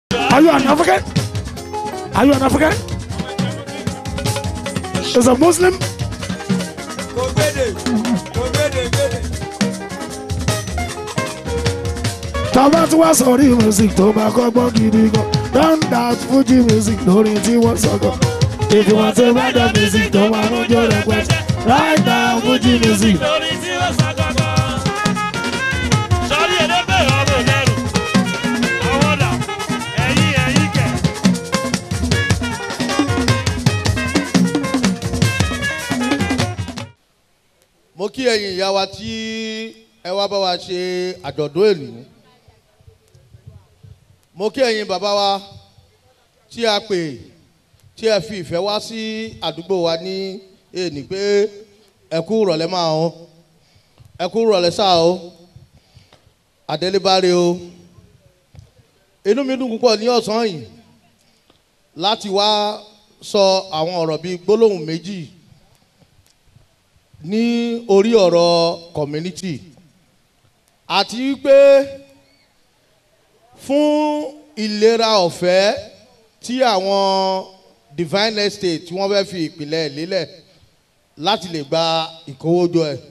Are you an African? Are you an African? Is a Muslim? kò gbédè kò gbédè gbédè. Tọ́ba tí wọ́n sọ̀rí music tó bá kọ́gbọ́n gidi gan. Don that Fuji music lórí tí wọ́n sọ̀gọ̀. If you want to buy the music tó máa ń jó rẹpẹtẹ. Right now Fuji music. lórí tí ó sọ gangan. sọ́rí ẹlẹ́gbẹ́ ọ̀rọ̀ lẹ́rù. àwọn ọ̀dà ẹ̀yìn ẹ̀yìn kẹ̀. mo kí ẹ̀yin ìyá wa tí ẹ wá bá wa ṣe àjọ̀dún èlú mo kí ẹ̀yin bàbá wa tí a pè tí ẹ fi ìfẹ́ wá sí àdúgbò wa ní èní pé ẹ kú rọ̀lẹ́ máa o ẹ kú rọ̀lẹ́ sáà o àdélébáre o inú mi dùn púpọ̀ ní ọ̀sán yìí láti wá sọ àwọn ọ̀rọ̀ bíi gbólóhùn méjì ní orí ọ̀rọ̀ community àti wípé fún ìlera ọ̀fẹ́ tí àwọn divine estate tí wọ́n fẹ́ fi ìpìlẹ̀ lélẹ̀ láti lè gba ìkówójọ ẹ̀.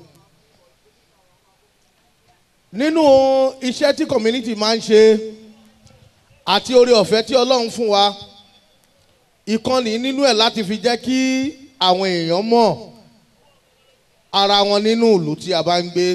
nínú iṣẹ́ tí community máa ń ṣe àti orí ọ̀fẹ́ tí ọlọ́run fún wa ìkànnì nínú ẹ̀ láti fi jẹ́ kí àwọn èèyàn mọ̀ ara wọn nínú ìlú tí a bá ń gbé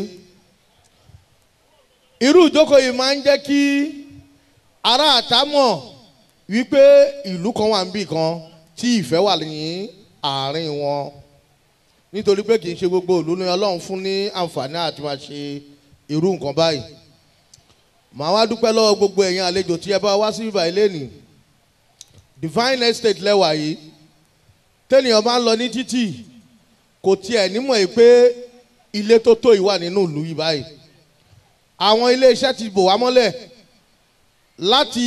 irú ìjókòó yìí máa ń jẹ́ kí ará àta mọ̀ wípé ìlú kan wà níbì kan tí ìfẹ́ wà ní àárín wọn nítorí pé kì í ṣe gbogbo ìlú ni ọlọ́run fún ní àǹfààní àti máa ṣe irú nǹkan báyìí màá wá dúpẹ́ lọ́wọ́ gbogbo ẹ̀yin àlejò tí ẹ bá wá sí ibà ilé nì divine estate lẹ́wà yìí tẹ́nìyàn bá ń lọ ní títì kò tiẹ̀ nímọ̀ yìí pé ilé tó tó yìí wà nínú ìlú yìí báyìí àwọn iléeṣẹ́ ti bò wá mọ́lẹ̀ láti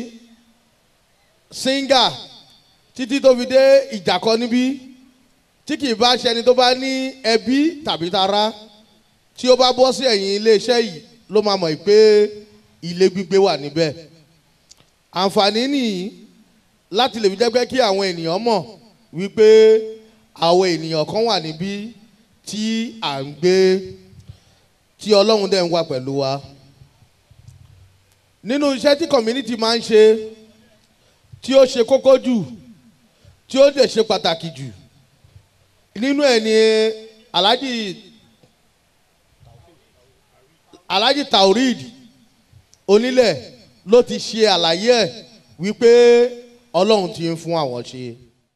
singa títí tó fi dé ìjàkọ níbí tí kì í bá ṣẹni tó bá ní ẹbí tàbí tara tí ó bá bọ́ sí ẹ̀yìn iléeṣẹ́ yìí ló máa mọ̀ yìí pé ilé gbígbé wà níbẹ̀ àǹfààní nìyí láti lè fi jẹ́ pé kí àwọn ènìyàn mọ̀ wípé àwọn ènìyàn kan wà níbí tí à ń gbé tí ọlọ́run dẹ̀ ń wà pẹ̀lú wa nínú iṣẹ́ tí community máa ń ṣe tí ó ṣe kókó jù tí ó dẹ̀ ṣe pàtàkì jù nínú ẹ̀ ni alhaji alhaji taurid onílẹ̀ ló ti ṣe àlàyé ẹ̀ wípé ọlọ́run ti ń fún àwọn ṣe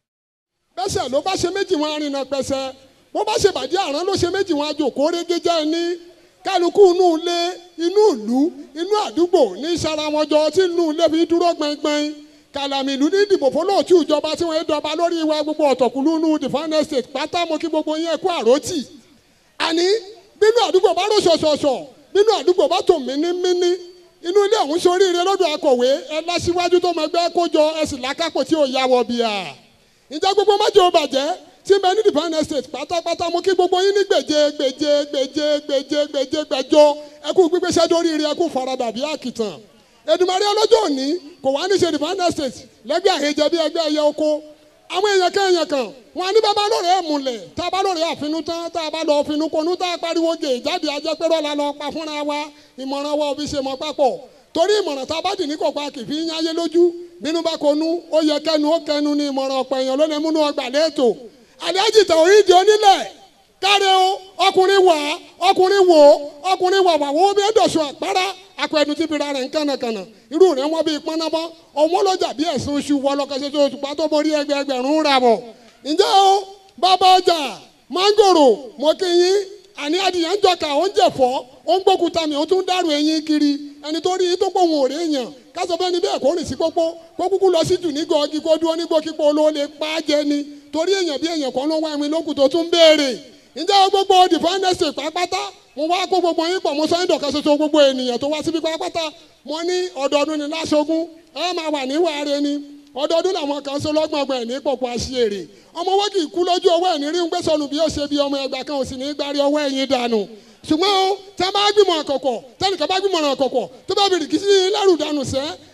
bẹ́sẹ̀ ló bá ṣe méjì wọn arìnà pẹ̀sẹ̀ bó bá ṣe bàjẹ́ àrán ló ṣe méjì wọn àjòkó régéjẹ́ ní kálukú inú ilé inú ìlú inú àdúgbò ní sara wọn jọ tí inú ilé fi dúró gbẹngbẹng kàlàmì ìlú ní ìdìbò fọlọ́ọ̀tù ìjọba tí wọ́n dọba lórí wa gbogbo ọ̀tọ̀kùlú inú define estate pátá mo kí gbogbo yẹn kú àròtì àní bínú àdúgbò bá rò ṣọ̀ṣọ̀ṣọ̀ bínú àdúgbò bá tò mínímíní inú ilé ọ̀hún soríire lọ́dọ̀ akọ̀wé ẹ lásìwájú tó mọ ẹgbẹ́ kójọ ẹ sì lákàpọ̀ tí ò yá wọ bíà ǹjẹ́ gbogbo májò bàjẹ́ tí bẹ́ẹ̀ ní divine estate pátápátá mú kí gbogbo yín ní gbèjé gbèjé gbèjé gbèjé gbèjé gbẹjọ ẹkú gbígbéṣẹ́ dórí ire ẹkú faradà bí àkìtàn Èdùmàrè ọlọ́jọ́ òní kò wá ní ṣe divine estate lẹ́gbẹ́ àhejẹ bí ẹgbẹ́ ẹyẹ oko àwọn èèyàn kan èèyàn kan wọn ní bàbá lóore ẹ̀ múlẹ̀ tá a bá lóore àfinú tán tá a bá lọ finú konú tá a pariwo gè jáde ajẹ́pẹ́rọ́ la lọ pa fúnra wa ìmọ̀ràn wa òbí ṣe mọ́ papọ̀ torí ìmọ̀ràn tá a bá dì ní kọ̀ọ̀kan kì í fi ń yáyé lójú bínú bá konú ó yẹ kẹnu ó kẹnu ní ìmọ̀ràn ọ̀pọ̀ èèyàn ló lè múnú ọgbà lẹ́ẹ̀tọ́ àlẹ́jì tàwíìdì onílẹ̀ káre o ọkùnrin wà ọkùnrin wò ọkùnrin wà wà wọ́n bí ẹ̀dọ̀sùn àpárá akọ̀ẹ̀dùn ti fira rẹ̀ ń kànnàkànnà irú rẹ̀ wọ́n bí pọ́nàmọ́ ọmọ lọ́jà bí ẹ̀sùn oṣù wọlọ́kọ̀ṣẹ́ tó tùpá tó borí ẹgbẹ̀ẹgbẹ̀rún rà bọ̀ ǹjẹ́ o bàbá ọjà mángòrò mọ́kìyín àní adìyẹ ń jọkà ó ń jẹ̀fọ́ ó ń gbókúta mi ó tún dàrú ẹyin kiri ẹni tó rí tó pòun ò rí èèyàn kásọ fẹ́ni bẹ́ẹ̀ kó rìn sí pópó kó kúkú lọ sí jù ní gọ́ọ̀gì kó dúró ní gbókípó ló lè pa á jẹ ni torí èèyàn bí èèyàn kan ló wá ẹ̀wìn lókùn tó tún béèrè ǹjẹ́ gbogbo dìfẹ́ǹdẹ̀sì pápátá mo wá kó gbogbo yín pọ̀ mo sọ ìdọ̀kan ṣoṣo gbogbo ènìyàn tó wá síbi pápátá mo ní ọdọọdún ni láṣogún ẹ máa wà ní wàáre ni ọdọọdún làwọn kan so lọ́gbọ̀ngbọ̀n ẹ̀ ní pọ̀pọ̀ àṣìírè ọmọ owó kì í kú lójú owó ẹ̀ ní rí ń gbé sọnù bí ó ṣe bí ọmọ ẹgbà kan ò sì ní gbárí ọwọ́ ẹ̀yìn dànù ṣùgbọ́n o tẹ́ bá gbìmọ̀ àkọ́kọ́ tẹ́nìkan bá gbìmọ̀ àkọ́kọ́ tó bá bìrì kí sí lẹ́rù dànù sẹ́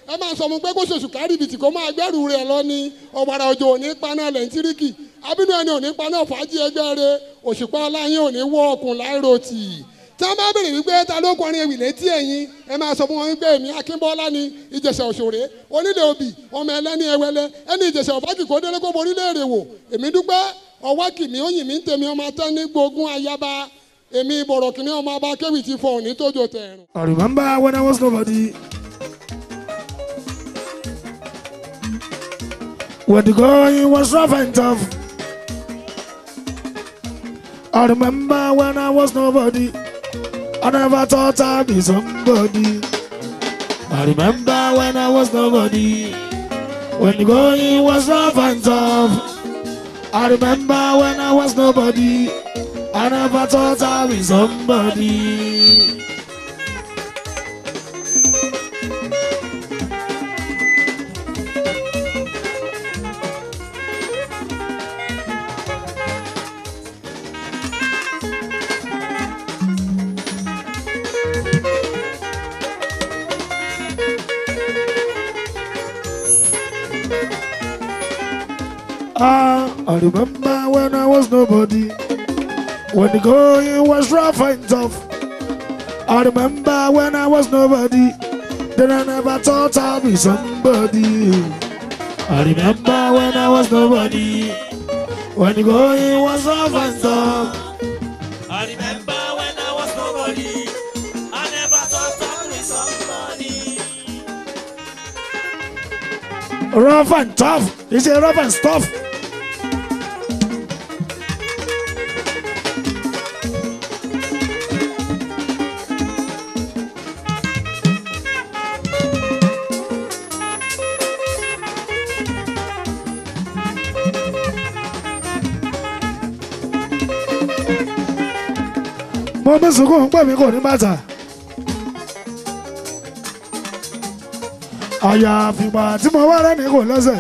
ẹ máa sọ fún pé kó ṣoṣù kárìbìtì kó máa gbẹ́rù rẹ̀ lọ ní ọ̀wàrà òjò òní paná lẹ́ńtíríkì abínú ẹni òní paná fàájì ẹgbẹ́ rẹ òṣùpá aláyín òní wọ́ ọkùn láìròtì tí wọ́n bá béèrè wípé ta ló kọrin ewì létí ẹ̀yìn ẹ máa sọ fún wọn wípé èmi akínbọ́lá ni ìjẹ̀ṣà òṣòrè onílé òbí ọmọ ẹlẹ́ni ẹwẹlẹ ẹni ìjẹ̀ṣà ọ̀bájì kó délé kó borí léèrè wò èmi dúpẹ́ ọwọ́ kìmí òyìn mi ń tèmi ọmọ atẹ́ ní gbógun ayaba èmi bọ̀rọ̀ kìnìún ọmọ abá kéwì ti fọ òní tójó tẹ̀rùn. I remember when I was nobody. When the going was rough and tough. I remember when I was nobody. I never thought I'd be somebody. I remember when I was nobody. When the going was rough and tough. I remember when I was nobody. I never thought I'd be somebody. Ah, I remember when I was nobody. When the going was rough and tough. I remember when I was nobody. Then I never thought I'd be somebody. I remember when I was nobody. When the going was rough and tough. I remember when I was nobody. I never thought I'd be somebody. Rough and tough. It's a rough and stuff. mo bí sunkún pé mi kò ní bàtà. àyàfìgbà tí mo wá rẹ́ni kò lẹ́sẹ̀.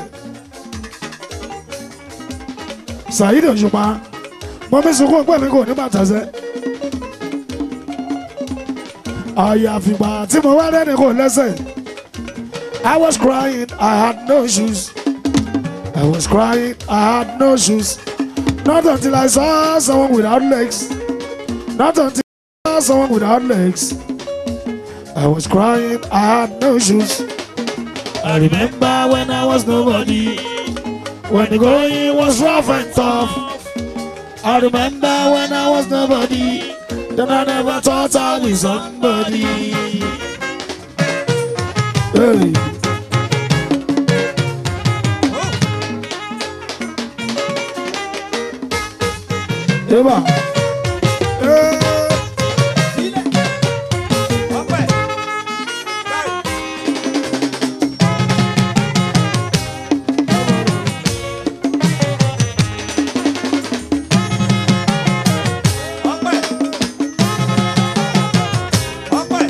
Saheed Òṣùpá mo bí sunkún pé mi kò ní bàtà sẹ́. àyàfìgbà tí mo wá rẹ́ni kò lẹ́sẹ̀. I was crying, I had no shoes. I was crying, I had no shoes. Not until I saw someone without legs. Not until I saw someone without legs. I was crying, I had no shoes. I remember when I was nobody. When the going was rough and tough. I remember when I was nobody. Then I never thought I'd be somebody. Hey. Eba. Hey. ọpẹ́ báyìí. ọpẹ́ ọpẹ́.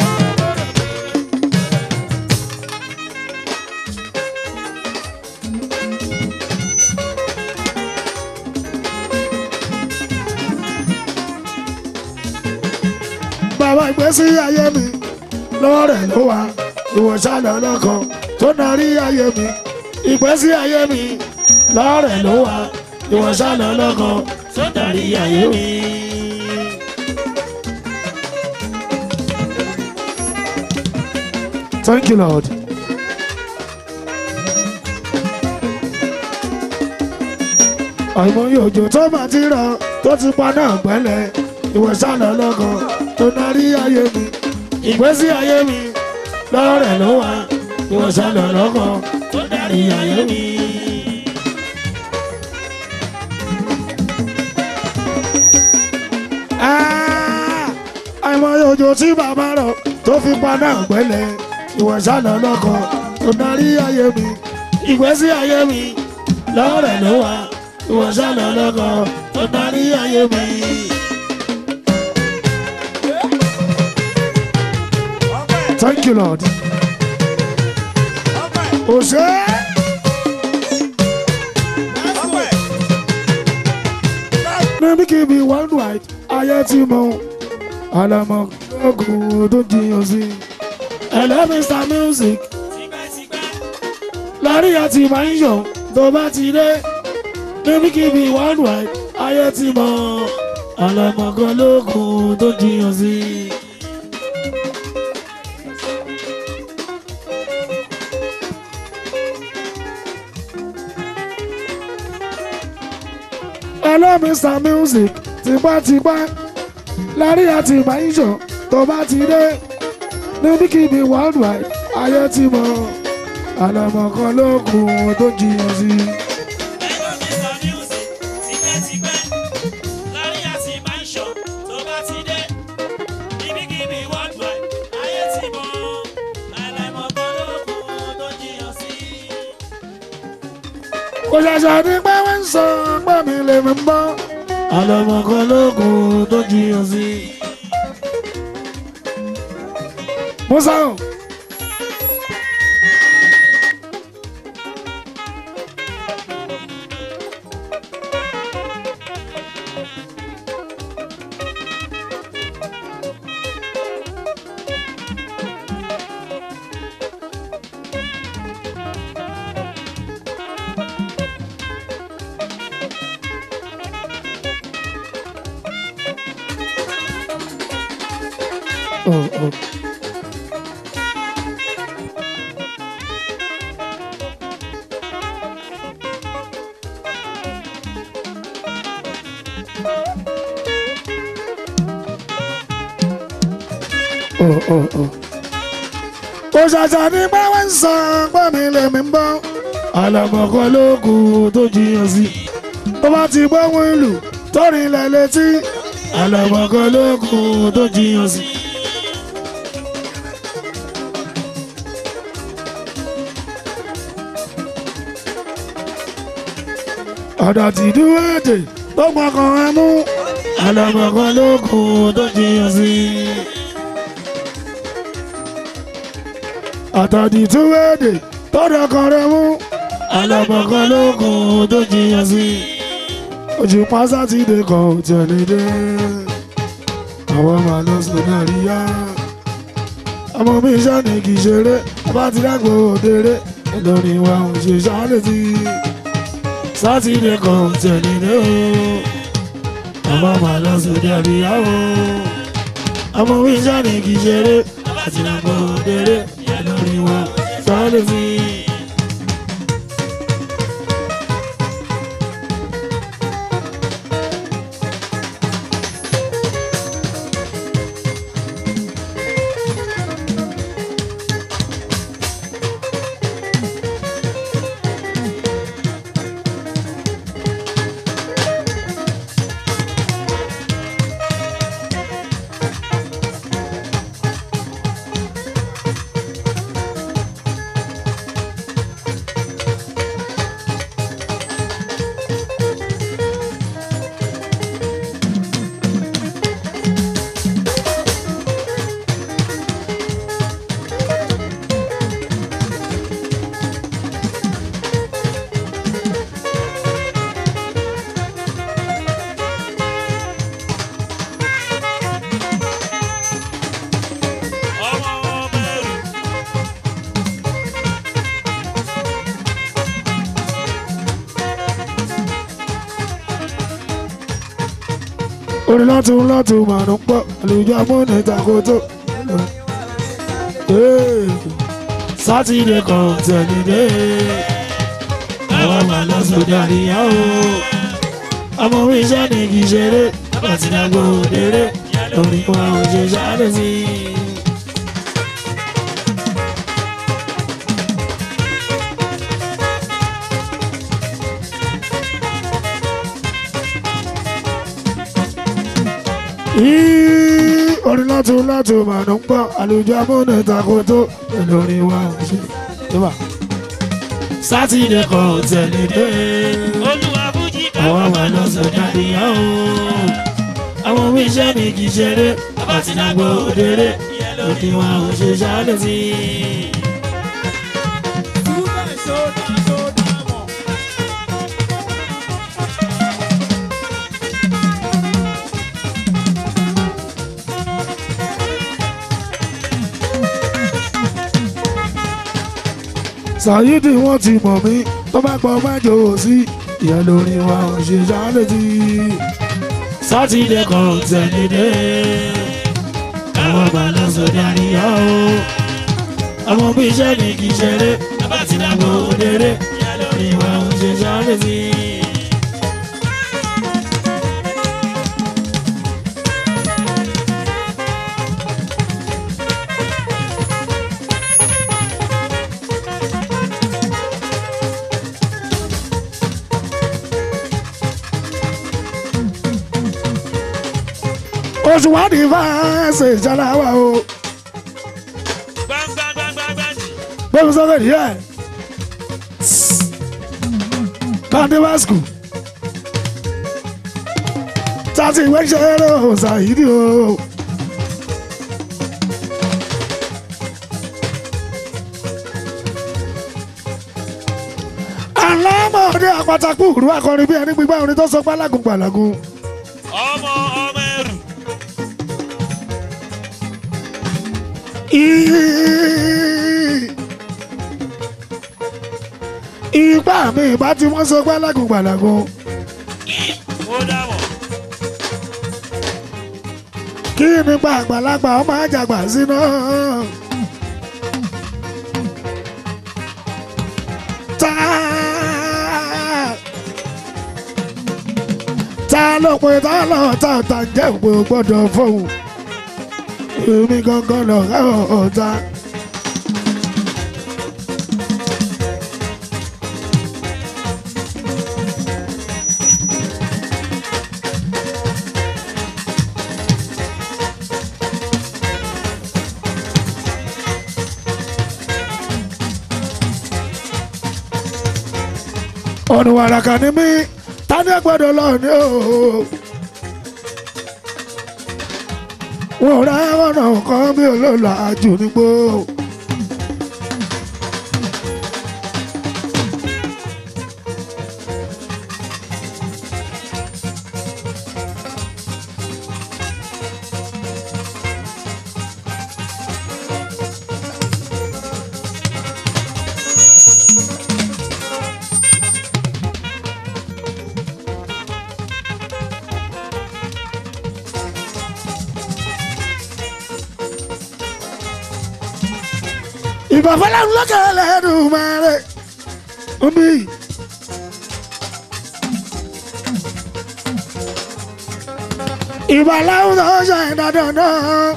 bàbá ìgbésí ayé mi lọ́wọ́ rẹ̀ ló wà ìwọ̀nsá lọ́lọ́kan tó narí ayé mi ìgbésí ayé mi lọ́wọ́ rẹ̀ ló wà ìwọ̀nsá lọ́lọ́kan tó narí ayé mi. Thank you, Lord. àìmọye òjò tó máa ti rọ tó ti paná gbẹ́lẹ̀ ìwọ̀nsá lọ́lọ́kan tó narí ayé mi ìgbésí ayé mi lọ́wọ́ rẹ̀ ló wà ìwọ̀nsá lọ́lọ́kan tó narí ayé mi. Ah, àìmọye òjò tí bàbá rọ̀ tó fi paná gbẹ́lẹ̀ ìwọ̀nsá lọ́lọ́kan tó narí ayé mi ìgbésí ayé mi lọ́wọ́ rẹ̀ ló wà ìwọ̀nsá lọ́lọ́kan tó narí ayé mi. ọpẹ́ Thank you, Lord. ọpẹ́ Òṣè ọpẹ́. níbi kí bí worldwide ayé tí mo àlàmọ́ ọkùnrin tó jiyàn sí. Hello Mr Music, Tipẹ́tipẹ́ lárí àti máa ń yọ̀ tó bá ti dé níbikíbi one wide ayé ti mọ̀ àlàmọ̀kan lókun tó jiyàn sí. hello mr music tipátipá lárí àti máa ń yọ̀ tó bá ti dé níbikíbi one wide ayé ti mọ̀ àlàmọ̀kan lókun tó jiyàn sí. Ẹ̀rọ Mr. Music tipẹ́tipẹ́ lárí àti mansion tó bá ti dé. Ibikíbi worldwide ayé ti mọ̀ àìláìmọ̀ kan lókun tó jiyàn sí. kò ṣàṣà ní pé wọ́n ń sọ pé mi lè mi bọ́ àlọ́mọ̀kan lókun tó jiyàn sí. musa o. Oh, oh. Oh, oh, oh. kò ṣàṣà ní pé wọ́n ń sọ pé mi lè mi bọ́ àlọ́mọ̀kan lókun tó jiyàn sí. tó bá ti gbóhùn ìlú tó rìnlẹ̀ létí àlọ́mọ̀kan lókun tó jiyàn sí. ọ̀dọ̀ tí dúró èdè tó gbọ́kàn ẹ mú àlọ́mọ̀kan lókun tó jiyàn sí. àtàdì dúró èdè tó dọ̀kan rẹ mú àlọ́mọ̀kan lókun tó jiyàn sí. ojú pásá ti dé kan ò tẹ̀lé dé àwọn máa lọ sọ náà rí yá. ọmọ mi iṣẹ́ ni kì í ṣeré bá ti dágbò òdèrè lórí wa ò ṣe ṣáálẹ̀ sí i sátidé kan tẹ̀lé dé o ọmọ màá lọ sóde àríyáwó ọmọ mi jáde kì í ṣeré àti nàgbọ́ òdèrè lórí wọn sọ́ọ́lẹ̀ sí i. Ọmọ ọmọ ẹrù orin láti ń láti máa ń pọ̀ àlùjọ amúnì takoto. sátidé kan tẹ̀lé dé àwọn máa lọ sóde àríyáwó ọmọ mi iṣẹ́ ni kì í ṣeré láti dàgbò òdèrè lórí wa ò ṣe ṣáálẹ̀ sí i. Yìí, orin láti láti máa ń pọ̀ àlùjọ amúnì takoto lórí wa ò ṣe. sátidé kan tẹ̀lé dé olúwa fújì àwọn máa lọ sọ̀dá ìyàwó àwọn omi iṣẹ́ mi kì í ṣeré àbàtì nàgbọ́ òdèrè lòdì wọn ò ṣe ṣáálẹ̀ sí i. Sàyídì wọ́n ti mọ̀ mí tó bá gbọ́ májò sí ìyẹn lórí wa ò ṣe ṣálétí. sátidé kan tẹ̀lédé káwọn bá lọ sọdá níyà o ọmọ bí iṣẹ́ ní kì í ṣeré bàbá ti dàgbò òdèrè ìyá lórí wa ò ṣe sáré sí i. oṣù wádìí fáṣẹ̀ ìjọba wa o gbangbangbangbangbangì gbẹ́mi sọ́kẹ́ díẹ̀ kàndé wá skul tàti ìwé ṣe eré o Sàyídì o. alámọ̀ọ́dé àpàtàkù rú akọrin bí ẹni gbígbá orin tó sọ pé alágùn gbàlágùn. ọmọ ọmọ ẹrù Ipá mi ìbá tí wọ́n sọ pé alágùn gbàlágùn. ó dàbọ̀ Kí nípa àgbàlagbà ọmọ àjàgbà síná. Ta ta ló pe ta lọ ta ta jẹ́ òpè gbọ́dọ̀ fóun. Èmi gangan lọ ká ọ̀ọ́ta. ọ̀nà wàràkà ni mí tani gbọ́dọ̀ lọ ní o. wọn ò rá ọ̀nà kan bí olóòlà àjò nígbó. ìbàfẹ́lẹ́ ńlọ́kẹ́ lẹ́nu mẹ́rẹ̀ omi. ìbàláwù tó ṣe dandan náà.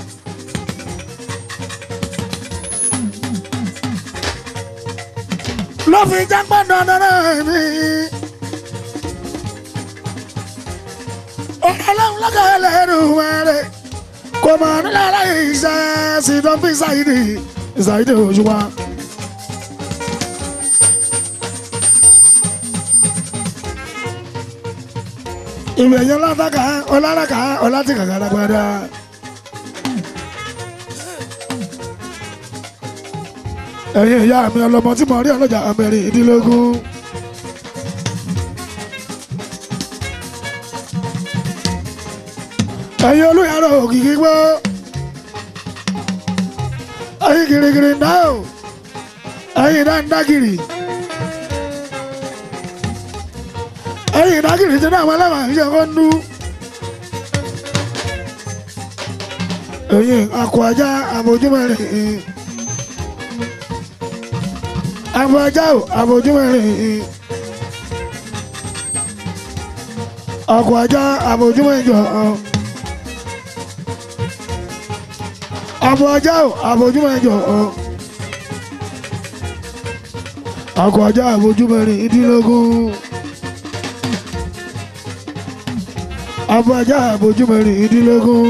ló fi jápẹ́ dandan náà mi. ọ̀rẹ́lẹ́wù lọ́kẹ́ lẹ́nu mẹ́rẹ̀ kò mọ̀ nílẹ̀ láyé iṣẹ́ sí dọ́bí Sàyídì Sàyídì Òṣùpá. ìgbẹ̀yìn ọlátàkà ọlátàkà ọlátìkà gàdàgbàdà. ẹ̀yin ìyá mi ọlọ́mọ tí mo rí ọlọ́jà abẹ́rẹ́ ìdílógún. ẹ̀yin olùyàrá òkìkí gbọ́. ẹ̀yin girigiri náà ẹ̀yin dáńdágìrì. ẹ̀yin dágìrì tí náà wọlé wàá ṣe kó nú. ẹ̀yin akọ ajá àbójúmọ́rin. akọ ajá ò àbójúmọ́rin. akọ ajá àbójúmọ́rin. Abo ajá o, àbójúmọ́ ẹjọ́ ọ. Akọ ajá àbójúmọ́ ìdínlógún. Abo ajá àbójúmọ́ ìdínlógún.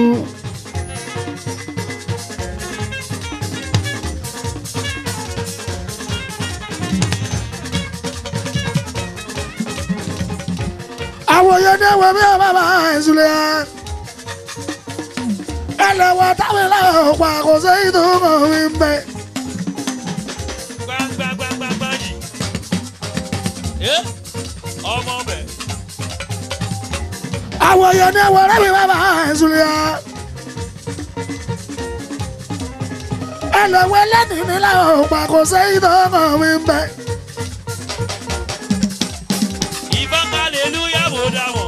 Àwòye ní ẹ̀wọ̀n mi ò bá bá ẹ̀sùn lé ẹ̀ ẹlẹ́wọ̀n táwọn ìlànà pa kò sí ìdúró mi ń bẹ. gbangbangbangbangbangì ẹ ọmọ bẹ àwọn èèyàn ní ẹwọ rẹ mi bá bá ẹsùn lé ya. ẹlẹ́wẹ́ lẹ́nìí nílẹ̀ òpá kò sẹ́yìn tó kàn mí ń bẹ̀. ìbọn hallelujah mo dá wọn.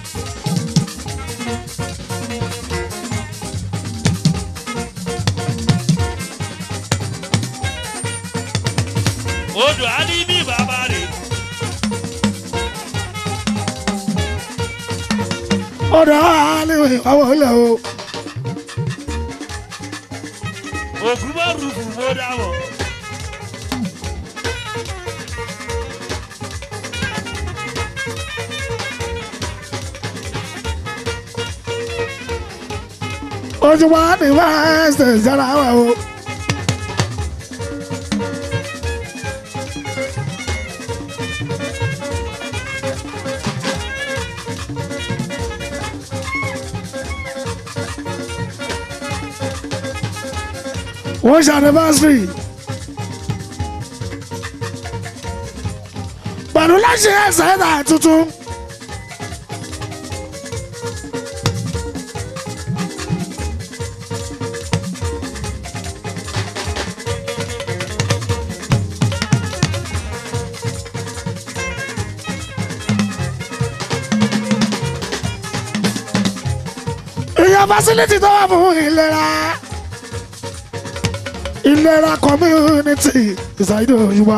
odò á ní bí bàbá rẹ̀ ọ̀dọ̀ àlewé àwọn ilẹ̀ o. ògùn bá rúfù mo dá wọn. ojú wa ní fásitì ìjọba wa o. wọ́n ṣe anniversary. pẹ̀lú láti ẹsẹ̀ ẹ̀dá tuntun. ìyá fásilítì tó wà fún ìlera ìlera community ìsàìdò òyìnbá.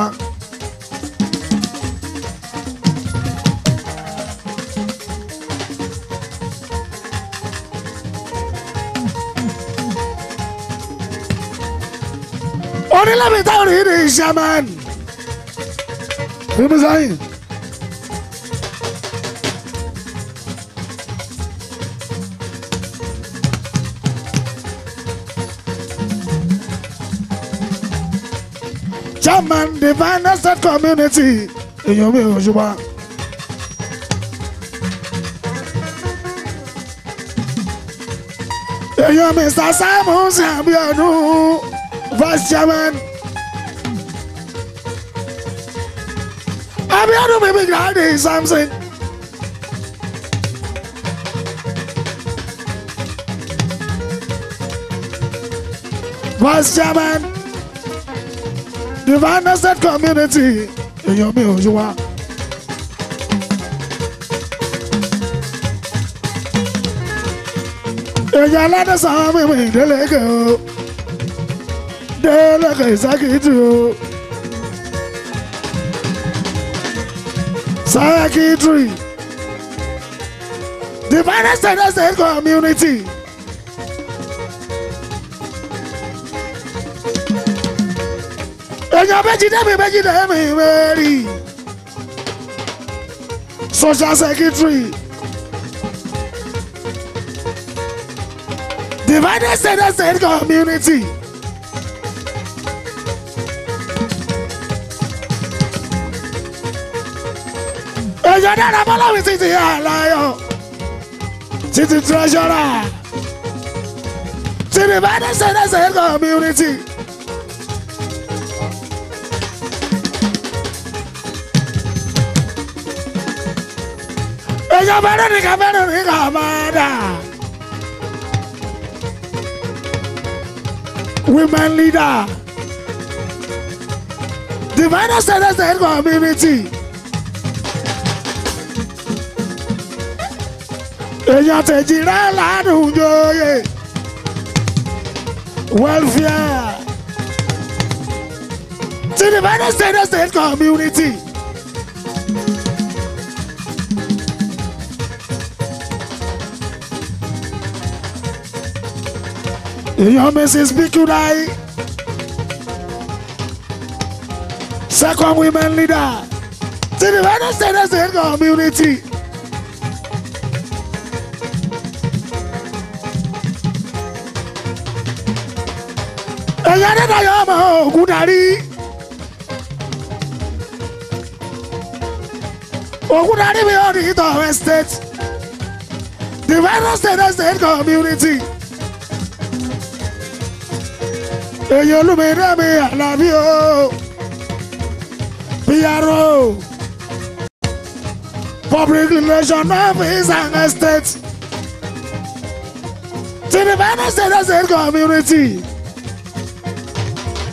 onílẹ̀mí táwọn rí ní shaman. Fíìmù sáyìn. chairman divine estate community èèyàn mi ò ṣùgbọ́n. èèyàn mr simon abiodun vice chairman. abiodun bíbí gíláàdì samson. vice chairman divine estate community èèyàn mi ò ṣùwà. èèyàn aládẹ́sàn mímú ìdélẹ́kẹ̀ o délẹ́kẹ̀ ìsákìtì o sákìtì divine estate estate community. èèyàn méjì dẹ́mi méjì dẹ́mi mẹ́rì social secretary divided state state community èèyàn dára bọ́láwì títí àlàyé títí treasurer ti divided state state community. Ella Verónica, Verónica Amada. Women leader. Divine Citizen Community. Èèyàn tẹ̀jì rẹ̀ ládùn jóye. Welfare. Ti Divine Citizen Community. èèyàn mrs bikudai second women leader ti the united states state community. èèyàn dídayọ̀ ọmọ ògùn darí. ògùn darí mi ò ní ìtọ̀ estate the united states state community. èyí olúmọdé mi àlàbí o PRO public relation office and estate ti the Benin State State community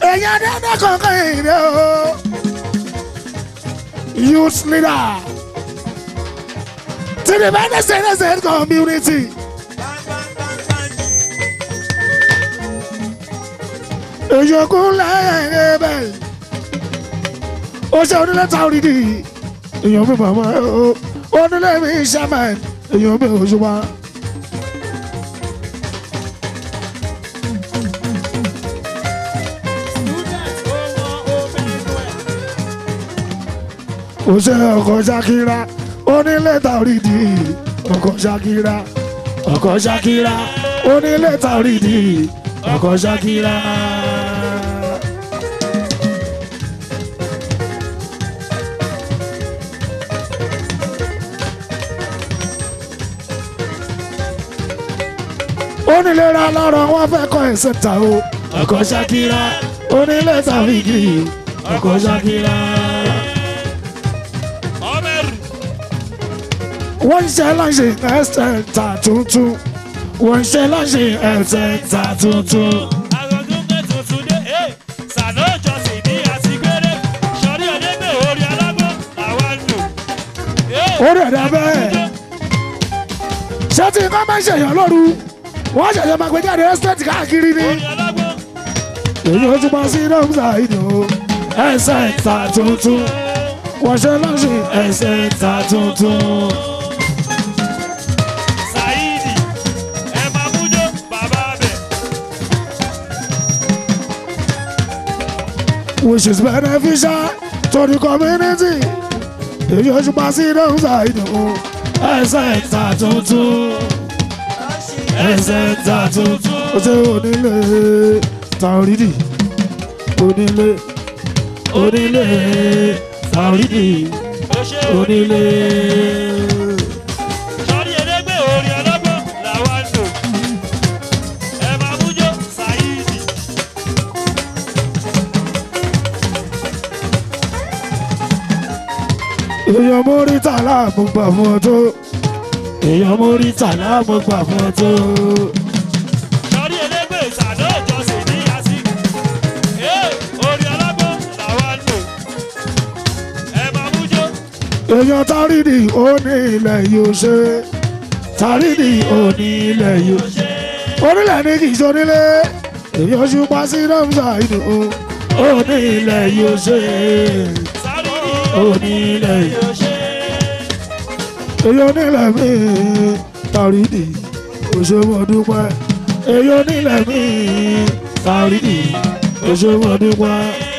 èèyàn dáadáa kankan ìrè o youth leader to the Benin community. èyókù lẹ́yìn ẹ̀bẹ̀ ó ṣe onílé táwọn ìdí èèyàn mi màmá o onílé mi shaman èèyàn mi ò ṣùgbọ́n. ó ṣe ọkọ̀ ṣakira onílé táwọn ìdí ọkọ̀ ṣakira ọkọ̀ ṣakira onílé táwọn ìdí ọkọ̀ ṣakira. onílera lọ́rọ̀ wọn fẹ́ kọ́ ẹ̀sẹ̀ ta o ọkọ̀ ṣakira onílé tàbíkì ọkọ̀ ṣakira. ọmọ ẹrù wọ́n ṣe láṣẹ ẹsẹ̀ ta tuntun wọ́n ṣe láṣẹ ẹsẹ̀ ta tuntun. agogunke tuntun dé ee sànà ìjọsìn ní àtìgbére sọrí ọdẹgbẹ orí alágbó làwọn lò. Ee, ó rẹ̀ dá bẹ́ẹ̀ ṣé tí nǹkan máa ń ṣèyàn lóru wọ́n ṣẹ̀ṣẹ̀ máa gbé jáde ẹ́sítẹ́ẹ̀tì káàkiri ni. orí alágbó èyí ó tún bá sí dọ́kítà ìdò ẹsẹ̀ ta tuntun wọ́n ṣe láṣẹ ẹsẹ̀ ta tuntun. Saidi ẹ máa mújó bàbá bẹ̀. which is beneficial to the community. Èyí oṣù pa sí dọ́kítà ìdò ẹsẹ̀ ta tuntun ẹsẹ̀ ta tuntun. Ó ṣe onílé tàrídì onílé onílé tàrídì ó ṣe onílé. sọrí ẹdẹgbẹ orí alágbó làwọn lò. ẹ máa mújó Saidi. Èèyàn mórí tàlà mo gbà fún ọ tó. Èèyàn mórí tàlà mo gbà fún ọ tó. sọrí ẹdẹgbẹ sànà ìjọsìn ní àtìgbé. ee orí alágbó làwọn lò. ẹ máa mújó èèyàn tàrídì ó ní ilẹ̀ yóò ṣe tàrídì ó ní ilẹ̀ yóò ṣe onílẹ̀ ní kì í ṣe onílé èèyàn ṣùpá sí rọ́mùsà ìdò ó ní ilẹ̀ yóò ṣe Saidi ó ní ilẹ̀ yóò yóò ṣe. èèyàn onílẹ̀ mi tàrídì òṣèwọ̀dúpẹ́ èèyàn onílẹ̀ mi tàrídì òṣèwọ̀dúpẹ́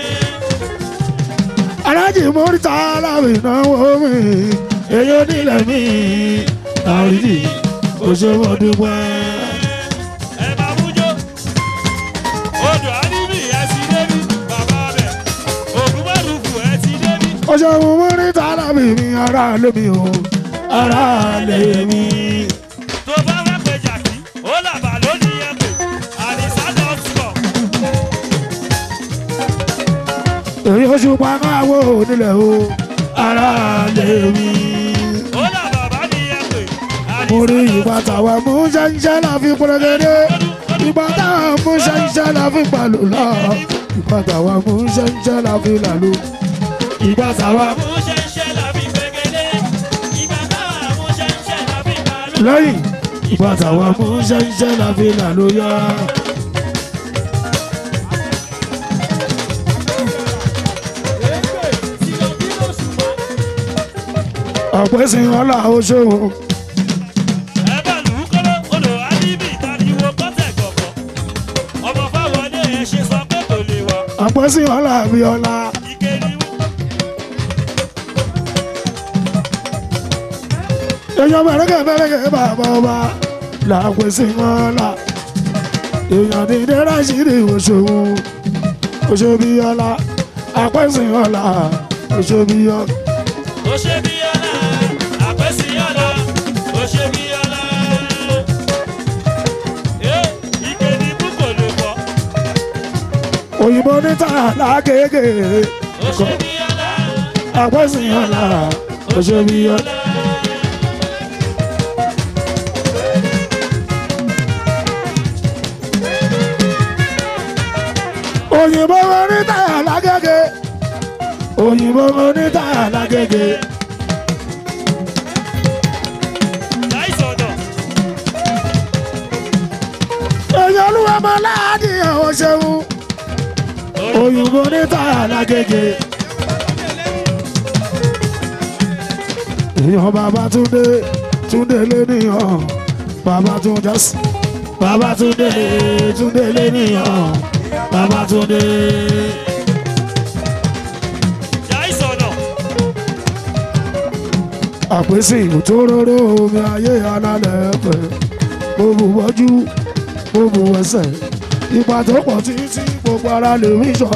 alájì mórítà aláwì náwó mi èèyàn onílẹ̀ mi tàrídì òṣèwọ̀dúpẹ́. ẹ máa mújó odò àdìbì ẹ ti débi bàbá bẹ ògùn márùkù ẹ ti débi ọ̀ṣọ́gun mórítà aláwì mi ará lé mi o ará lé mi. tó bá fẹ́ pé jàkí ó làbà lónìí ẹ pè àdìsá dọ́tìkọ̀ èyí oṣù pàmáwò nílẹ̀ o ará lé mi. ó làbà bá ní ẹ pè mo rí àdìsá ìgbà táwa mú ṣẹ́ńṣẹ́ la fi pọ́nrẹ́gẹ́dẹ́ ìgbà táwa mú ṣẹ́ńṣẹ́ la fi pàlù lọ ìgbà táwa mú ṣẹ́ńṣẹ́ la fi làlù ìgbà táwa mú ṣẹ́ńṣẹ́ làbí gbẹgẹdẹ ìgbà táwa mú ṣẹ́ńṣẹ́ làbí balùwẹ̀. lẹ́yìn ìgbà táwa mú ṣẹ́ńṣẹ́ la fi làlù yọ. ọ̀pẹ́ sin ọlá oṣù ẹ bá lù ú kọ́lọ́ odò àdìbì tàdíwò kọ́tẹ̀ gbọ̀gbọ̀ ọmọ fáwọlé ẹ ṣe sọ pé kò lè wọ̀ ọ̀pẹ́ sin ọlá abiola ìkéde wù. èèyàn mẹ́rẹ́kẹ́ mẹ́rẹ́kẹ́ bàbá ọba làpẹ́ sin ọlá èèyàn dídé ráṣídì òṣòwò òṣòbíọ́lá àpẹ́ sin ọlá òṣòbíọ́lá. ó ṣe bí ọlá àpẹ́sí ọlá ó ṣe bí ọlá. ẹ ìkéde bú kò lè wọ̀ òyìnbó níta lágége ó ṣe bí ọlá àpẹ́ sin ọlá òṣòbíọ́lá. òyìnbó onítàyà lágége òyìnbó onítàyà lágége láìsọ̀dọ̀ èèyàn olúwa máa láàdì ẹ̀wọ̀n ṣeun òyìnbó onítàyà lágége èèyàn bàbá túndé túndé lẹ́nìyàn bàbá tún jásí bàbá túndé túndé lẹ́nìyàn bàbá túndé. láìsọ̀dọ̀ àpèsè òtóróró omi ayé alálẹ̀ ẹ̀fẹ̀ mo bù wọ́jú mo bù ẹsẹ̀ ipa tó pọ̀ títí gbogbo ara lè rí sọ.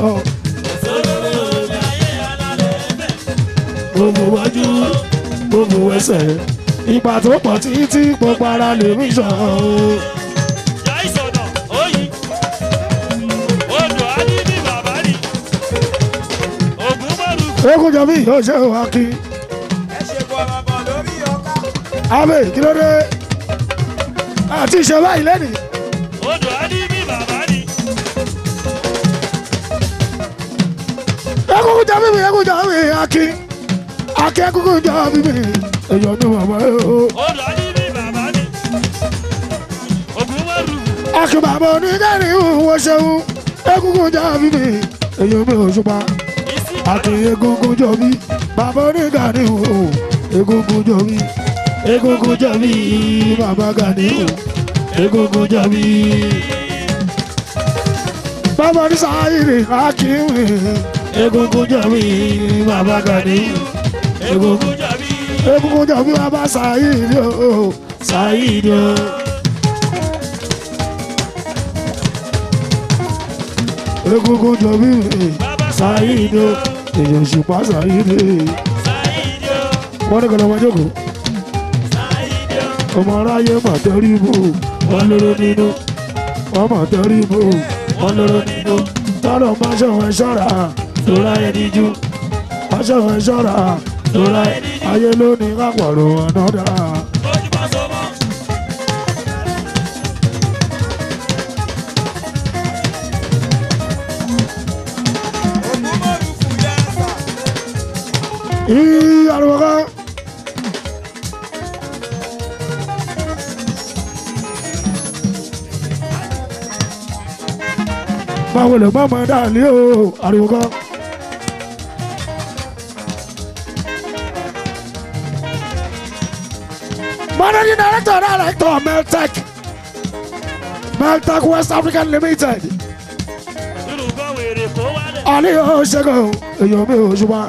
mo bù wọ́jú mo bù ẹsẹ̀ ipa tó pọ̀ títí gbogbo ara lè rí sọ. láìsọ̀dọ̀ oyin odò adídì bàbá ni ògùn mọ́rù eégún jọ bí yóò ṣe wá kí ẹ ṣe bọ̀rọ̀bọ̀ lórí ọkà. abẹ kí ló dé àti ìṣe báyìí lẹ́nìí. odò adídì bàbá ni egungun jọ bíbí egungun jọ bíbí akin akin egungun jọ bíbí èèyàn ní bàbá yìí o. odò adídì bàbá ni ògùn mọ́rù akin bàbá oníkẹ́rì ìwọ ṣeun egungun jọ bíbí èèyàn mi ò ṣùpá ìsì akin egungun jọ bí bàbá oníkẹ́rì ìwọ egungun jọ bí egungun jọ bí bàbá gani ìwọ egungun jọ bí. bàbá ní sáyìrì akin mi egungun jọ bí bàbá gani ìwọ egungun. ògùn jàbí egungun jọ bí wọn bá ṣàyíìdì o ṣàyíìdì o. egungun jọ bí ṣàyíìdì o èèyàn ṣùpá ṣàyíìdì sáyidì ó wọn ní kọlọmọ jókòó sáyidì ó ọmọ aráyé mà tẹrí bò wọn lóró nínú wọn mà tẹrí bò wọn lóró nínú tọrọ má ṣọwọn ṣọ́ra lóra ẹni jú má ṣọwọn ṣọ́ra lóra ayé lónìí kápọ̀rọ̀ ọ̀nà dáa. ojúmọ́ sọmọ́ ògùn mọ́rù fù yẹn sà. Ih, ariwo kan. báwo lè gbọ́mọ dàlí o ariwo kan. managing director director meltec meltec west african limited yorùbá wèrè kó wálẹ̀ ali o ṣẹ́gun èèyàn mi ò ṣùgbọ́n.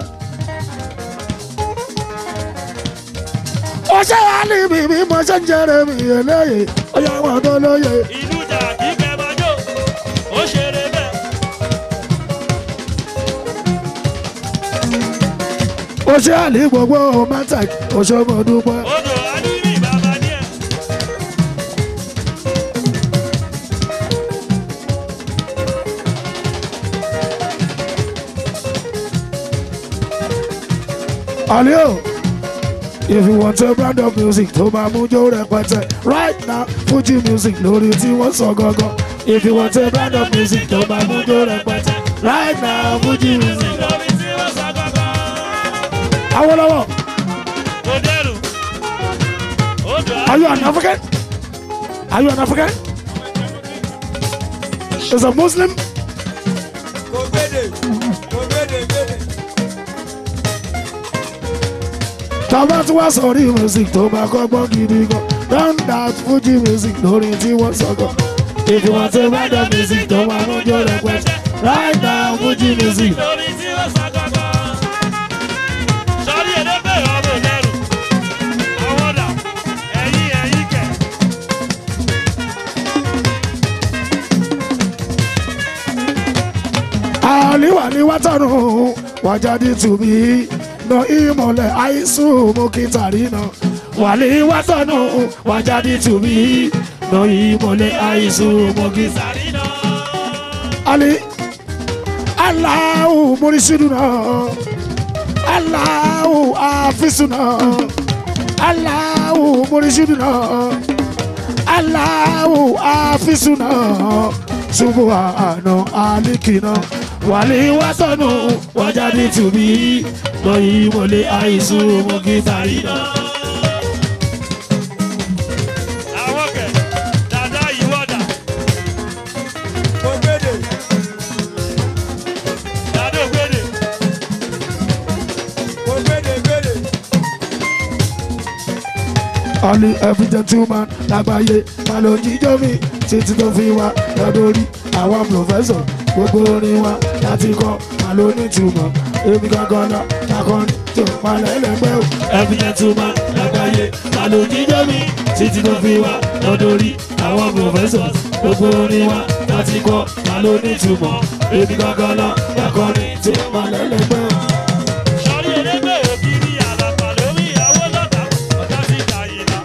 ọṣẹ́ ali mi mi mo ṣe ń jẹrẹ mi eléyìí ọyọ àwọn tó lóye. ìlú jà kíkẹ́ bàjọ́ ó ṣeré bẹ́ẹ̀ ọṣẹ́ ali gbogbo meltec ọṣẹ́ mo dúpẹ́. odò adídì bàbá ni ẹ̀ ali o if you want a brand of music tó máa mú jó rẹpẹtẹ right now fuji music lórí tí wọ́n sọ gangan if you want a brand of music tó máa mú jó rẹpẹtẹ right now fuji music. lórí tí wọ́n sọ gangan Awolowo. kò dẹrù odò Are you an African? Are you an African? Is a Muslim? kò gbédè kò gbédè gbédè. Tàbá tí wọ́n sọ̀rí music tó máa kọ́gbọ́n gidi gan. Down that Fuji music lórí tí wọ́n sọ̀gọ̀. If you want to buy the music tó máa ń jó rẹpẹtẹ. Right now Fuji music. lórí tí wọ́n sọ gangan sọ́rí ẹlẹ́gbẹ́ ọmọ dẹrù àwọn dà ẹ̀yìn ẹ̀yìn kẹ̀ Àlìwà ni wátànù wájáde tùbí. Nà ìmọ̀lẹ̀ àìsùn mú kí tàrí nà. Wàlí wátànù wájáde tùbí. Nà ìmọ̀lẹ̀ àìsùn mú kí tàrí sàrí náà Ali Allahu murisiduna Allahu afisuna Allahu murisiduna Allahu afisuna ṣubú àná àlìkìnà wàlí wá sọnù wájáde tùbí lọ́yìn mọ́lẹ̀ àìsùn mú gítàrí náà. àwọn kẹ̀ dada ìwọ́dà Ògbédè. dada ògbédè Ògbédè gbédè. Only every gentleman lágbàáyé máa ló jíjọ́ mi títí tó fi wá lọ́dọ̀rí àwọn pòfẹ́sọ̀ gbogbo orin wa láti kọ́ máa ló ní ìtumọ̀ èmi gangan náà lakọni tó máa lẹ́lẹ́gbẹ́ o. every gentleman lágbàáyé máa ló jíjọ́ mi títí tó fi wá lọ́dọ̀rí àwọn pòfẹ́sọ̀ gbogbo orin wa láti kọ́ máa ló ní ìtumọ̀ èmi gangan náà lakọni tó máa lẹ́lẹ́gbẹ́ o. sọrí elégbé ògiri àlàpà lórí ìyàwó lọ́dà ọ̀tá sí ìdáyìlá.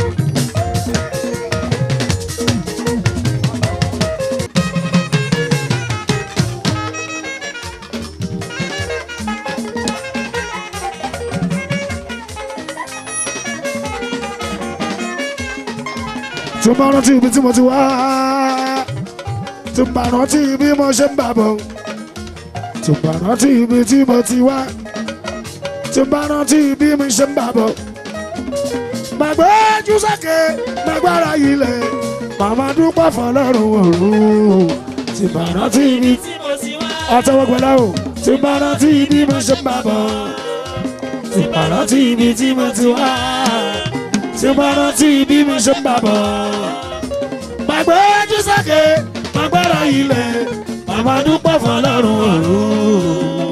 tí mo rántí ibi tí mo ti wá tí mo rántí bí mo ṣe ń bà bọ̀ tí mo rántí ibi tí mo ti wá tí mo rántí bí mo ṣe ń bà bọ̀ màgbé jùsàkè màgbára ilẹ̀ màmá dúpọ̀ fọlọ́run òru tí mo rántí ibi tí mo ti wá. àtẹwọ́gbẹ́lá o tí mo rántí bí mo ṣe ń bà bọ̀ tí mo rántí ibi tí mo ti wá tí mo rántí bí mo ṣe ń bà bọ̀ gbàgbé jísàkè gbàgbára ilẹ̀ màmá dúpọ̀ fọlọ́run ọ̀run.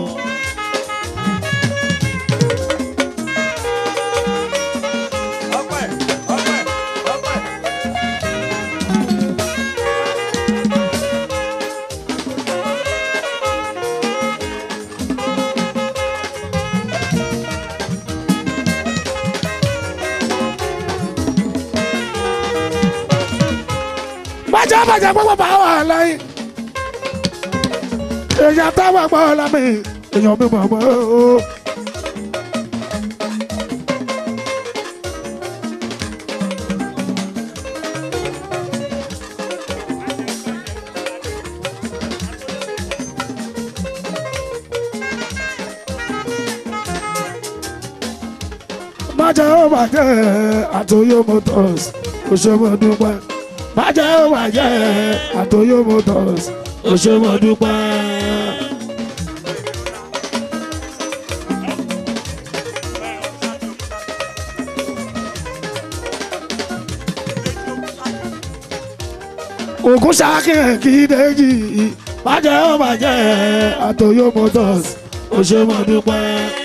Ọpẹ́ ọpẹ́ ọpẹ́. bàjẹ́ bàjẹ́ gbogbo bá wà lẹ́yìn. èèyàn táwọn gbọ́ lámì èèyàn mi mọ̀ mọ́ o. bàjẹ́ ó bàjẹ́ àtòyó motors òṣèmọ̀dúpẹ́ bàjẹ́ ó bàjẹ́ àtòyó motors òṣèmọ̀dúpẹ́. ògùn ṣàkíyàn kí dèjì bàjẹ́ ó bàjẹ́ àtòyó motors òṣèmọ̀dúpẹ́.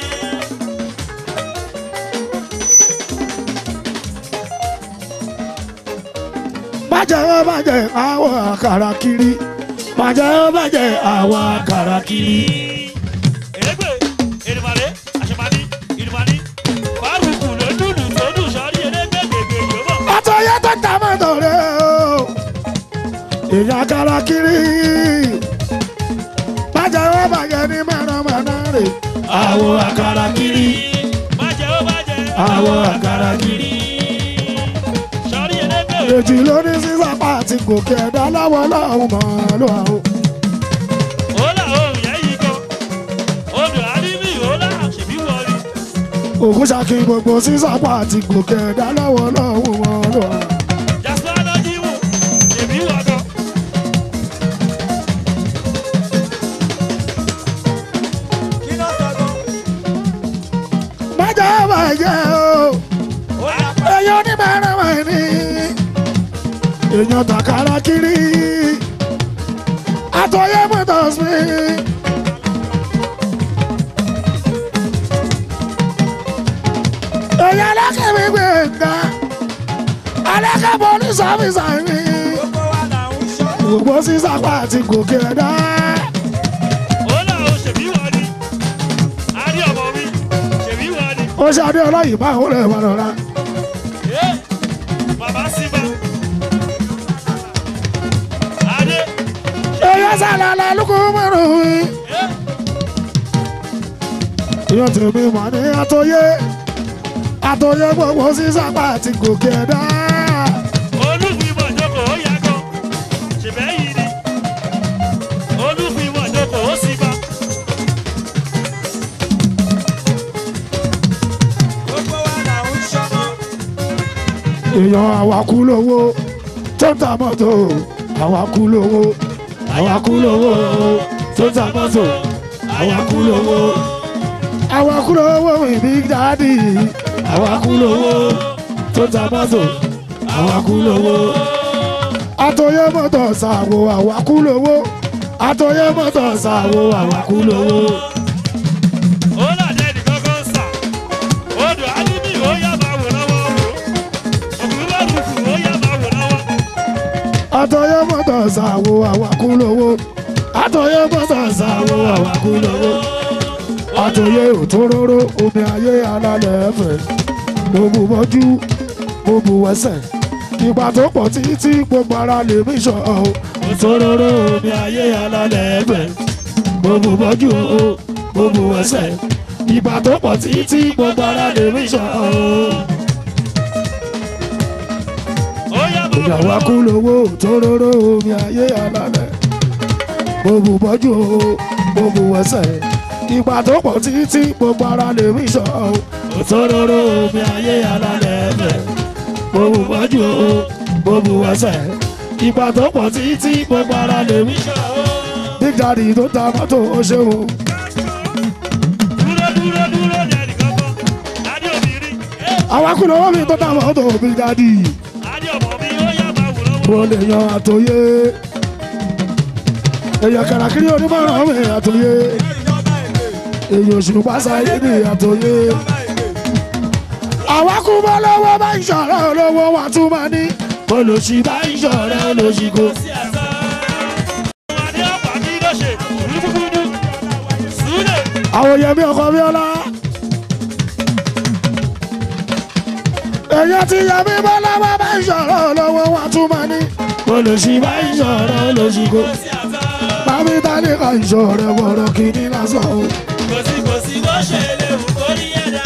bàjẹ́ ó bàjẹ́ àwọn àkàrà kiri bàjẹ́ ó bàjẹ́ àwọn àkàrà kiri. elégbé èrìmàlè àṣemàní ìrìmàní fárúkù ló dùdù tó dùn sọrí elégbé gbègbè yòówó. ọtọ yẹ tó ta mọ́tò rẹ o èèyàn àkàrà kiri bàjẹ́ ó bàjẹ́ ní mọ̀nàmọ́ná rè àwọn àkàrà kiri bàjẹ́ ó bàjẹ́ àwọn àkàrà kiri. sọrí elégbé èjì ló ní sísàpá àti gòkè ẹ̀dá lọ́wọ́ lọ́hùn mọ́ ló àwọn. òòlà òòrùn yẹn yìí gan odò àdìmí òòlà ṣèbí wọlé. ògùn ṣàkí gbogbo sísàpá àti gòkè ẹ̀dá lọ́wọ́ lọ́hùn mọ́ ló àwọn. jasper lọ́jí wò ṣèbí wọ̀gàn. Kí ló sọ gan? bàjẹ́ ó bàjẹ́ o. Ó yà pa. èèyàn oníbàárà wà ní èèyàn tàkàrà kiri àtọyẹ motors mi. èèyàn alákẹ́mi gbẹ̀ngà alákẹ́ police officer mi Gbogbo wa là ń ṣọ́. gbogbo sísàpá àti gòkè ẹ̀dá òòlà ò ṣèbí wọlé. adé ọmọ mi ṣèbí wọlé. ó ṣe adé ọlọ́yìn bá òun lè wọ́n lọ́la. Ẹ, bàbá síbà. adé èèyàn sàlàlà lóko mọ́rùn ún. ẹ, èèyàn tèmi mọ̀ ní àtọyẹ àtọyẹ gbogbo sísàpá àti gòkè ẹ̀dá. olúfimọ̀ jókòó ó yá gan. ṣèbẹ́ yìí ni èèyàn àwakú lówó tó ń ta mọ́tò àwakú lówó àwakú lówó tó ń ta mọ́tò àwakú lówó àwakú lówó ìbí dáàdì àwakú lówó tó ń ta mọ́tò àwakú lówó àtọyẹ mọ́tò ṣàwò àwakú lówó àtọyẹ mọ́tò ṣàwò àwakú lówó. ó làjẹ́ nìkan kan sà odò alíbí ó yá máa wò lọ́wọ́ òkú bá rúfù ó yá máa wò lọ́wọ́. àtọyẹ mọ́tò ṣàwò àwakú lówó àtọyẹ mọ́tò ṣàwò àwakú lówó. àtọyẹ òtóróró omi ayé alálẹ̀ ẹ̀fẹ̀ gbogbo mọ́jú gbogbo ẹsẹ̀ ìgbà tó pọ̀ títí gbogbo ara lè mí sọ ọ́ òtóróró omi ayé alálẹ̀ ẹ̀fẹ̀ gbogbo mọ́jú gbogbo ẹsẹ̀ ìgbà tó pọ̀ títí gbogbo ara lè mí sọ ọ́. ó yá máa wò ìyàwó akú lọ́wọ́. lówó tóróró omi ayé alálẹ̀ gbogbo bọ́jú o gbogbo ẹsẹ̀ ìgbà tó pọ̀ títí gbogbo ara lè rí sọ o tóróró omi ayé alálẹ̀ bẹ̀ gbogbo bọ́jú o gbogbo ẹsẹ̀ ìgbà tó pọ̀ títí gbogbo ara lè rí sọ o. big daddy tó ta mọ́tò ó ṣeun dúró dúró dúró jẹ́ nìkan kan adé obìnrin àwọn akú lówó mi tó ta mọ́tò big daddy adé ọmọ mi ó yá máa wò lọ́wọ́. mo lè yan àtòyé èèyàn kàràkiri onímọ̀ràn mi àtòyé. èyí oṣù pàṣẹ ní àtòyé. àwa kú bọ́ lọ́wọ́ bá ń ṣọ̀rọ̀ olówó wa tún máa ní. olùsí bá ń ṣọ̀rọ̀ olùsí kò. sí àṣà. adé ọ̀pá kí ló ṣe rúdúrúdú súlẹ̀. àwọn yẹmi ọkọ bíọ́lá. èyí tí yẹmi bọ́ lọ́wọ́ bá ń ṣọ̀rọ̀ olówó wa tún máa ní. olùsí bá ń ṣọ̀rọ̀ olùsí kò. sí àṣà. bámi tani ká ń ṣọ̀rọ̀ wọ̀rọ̀ kìíní lásán o. kò sí kò sí bó ṣe lè wù kó rí ẹ̀dá.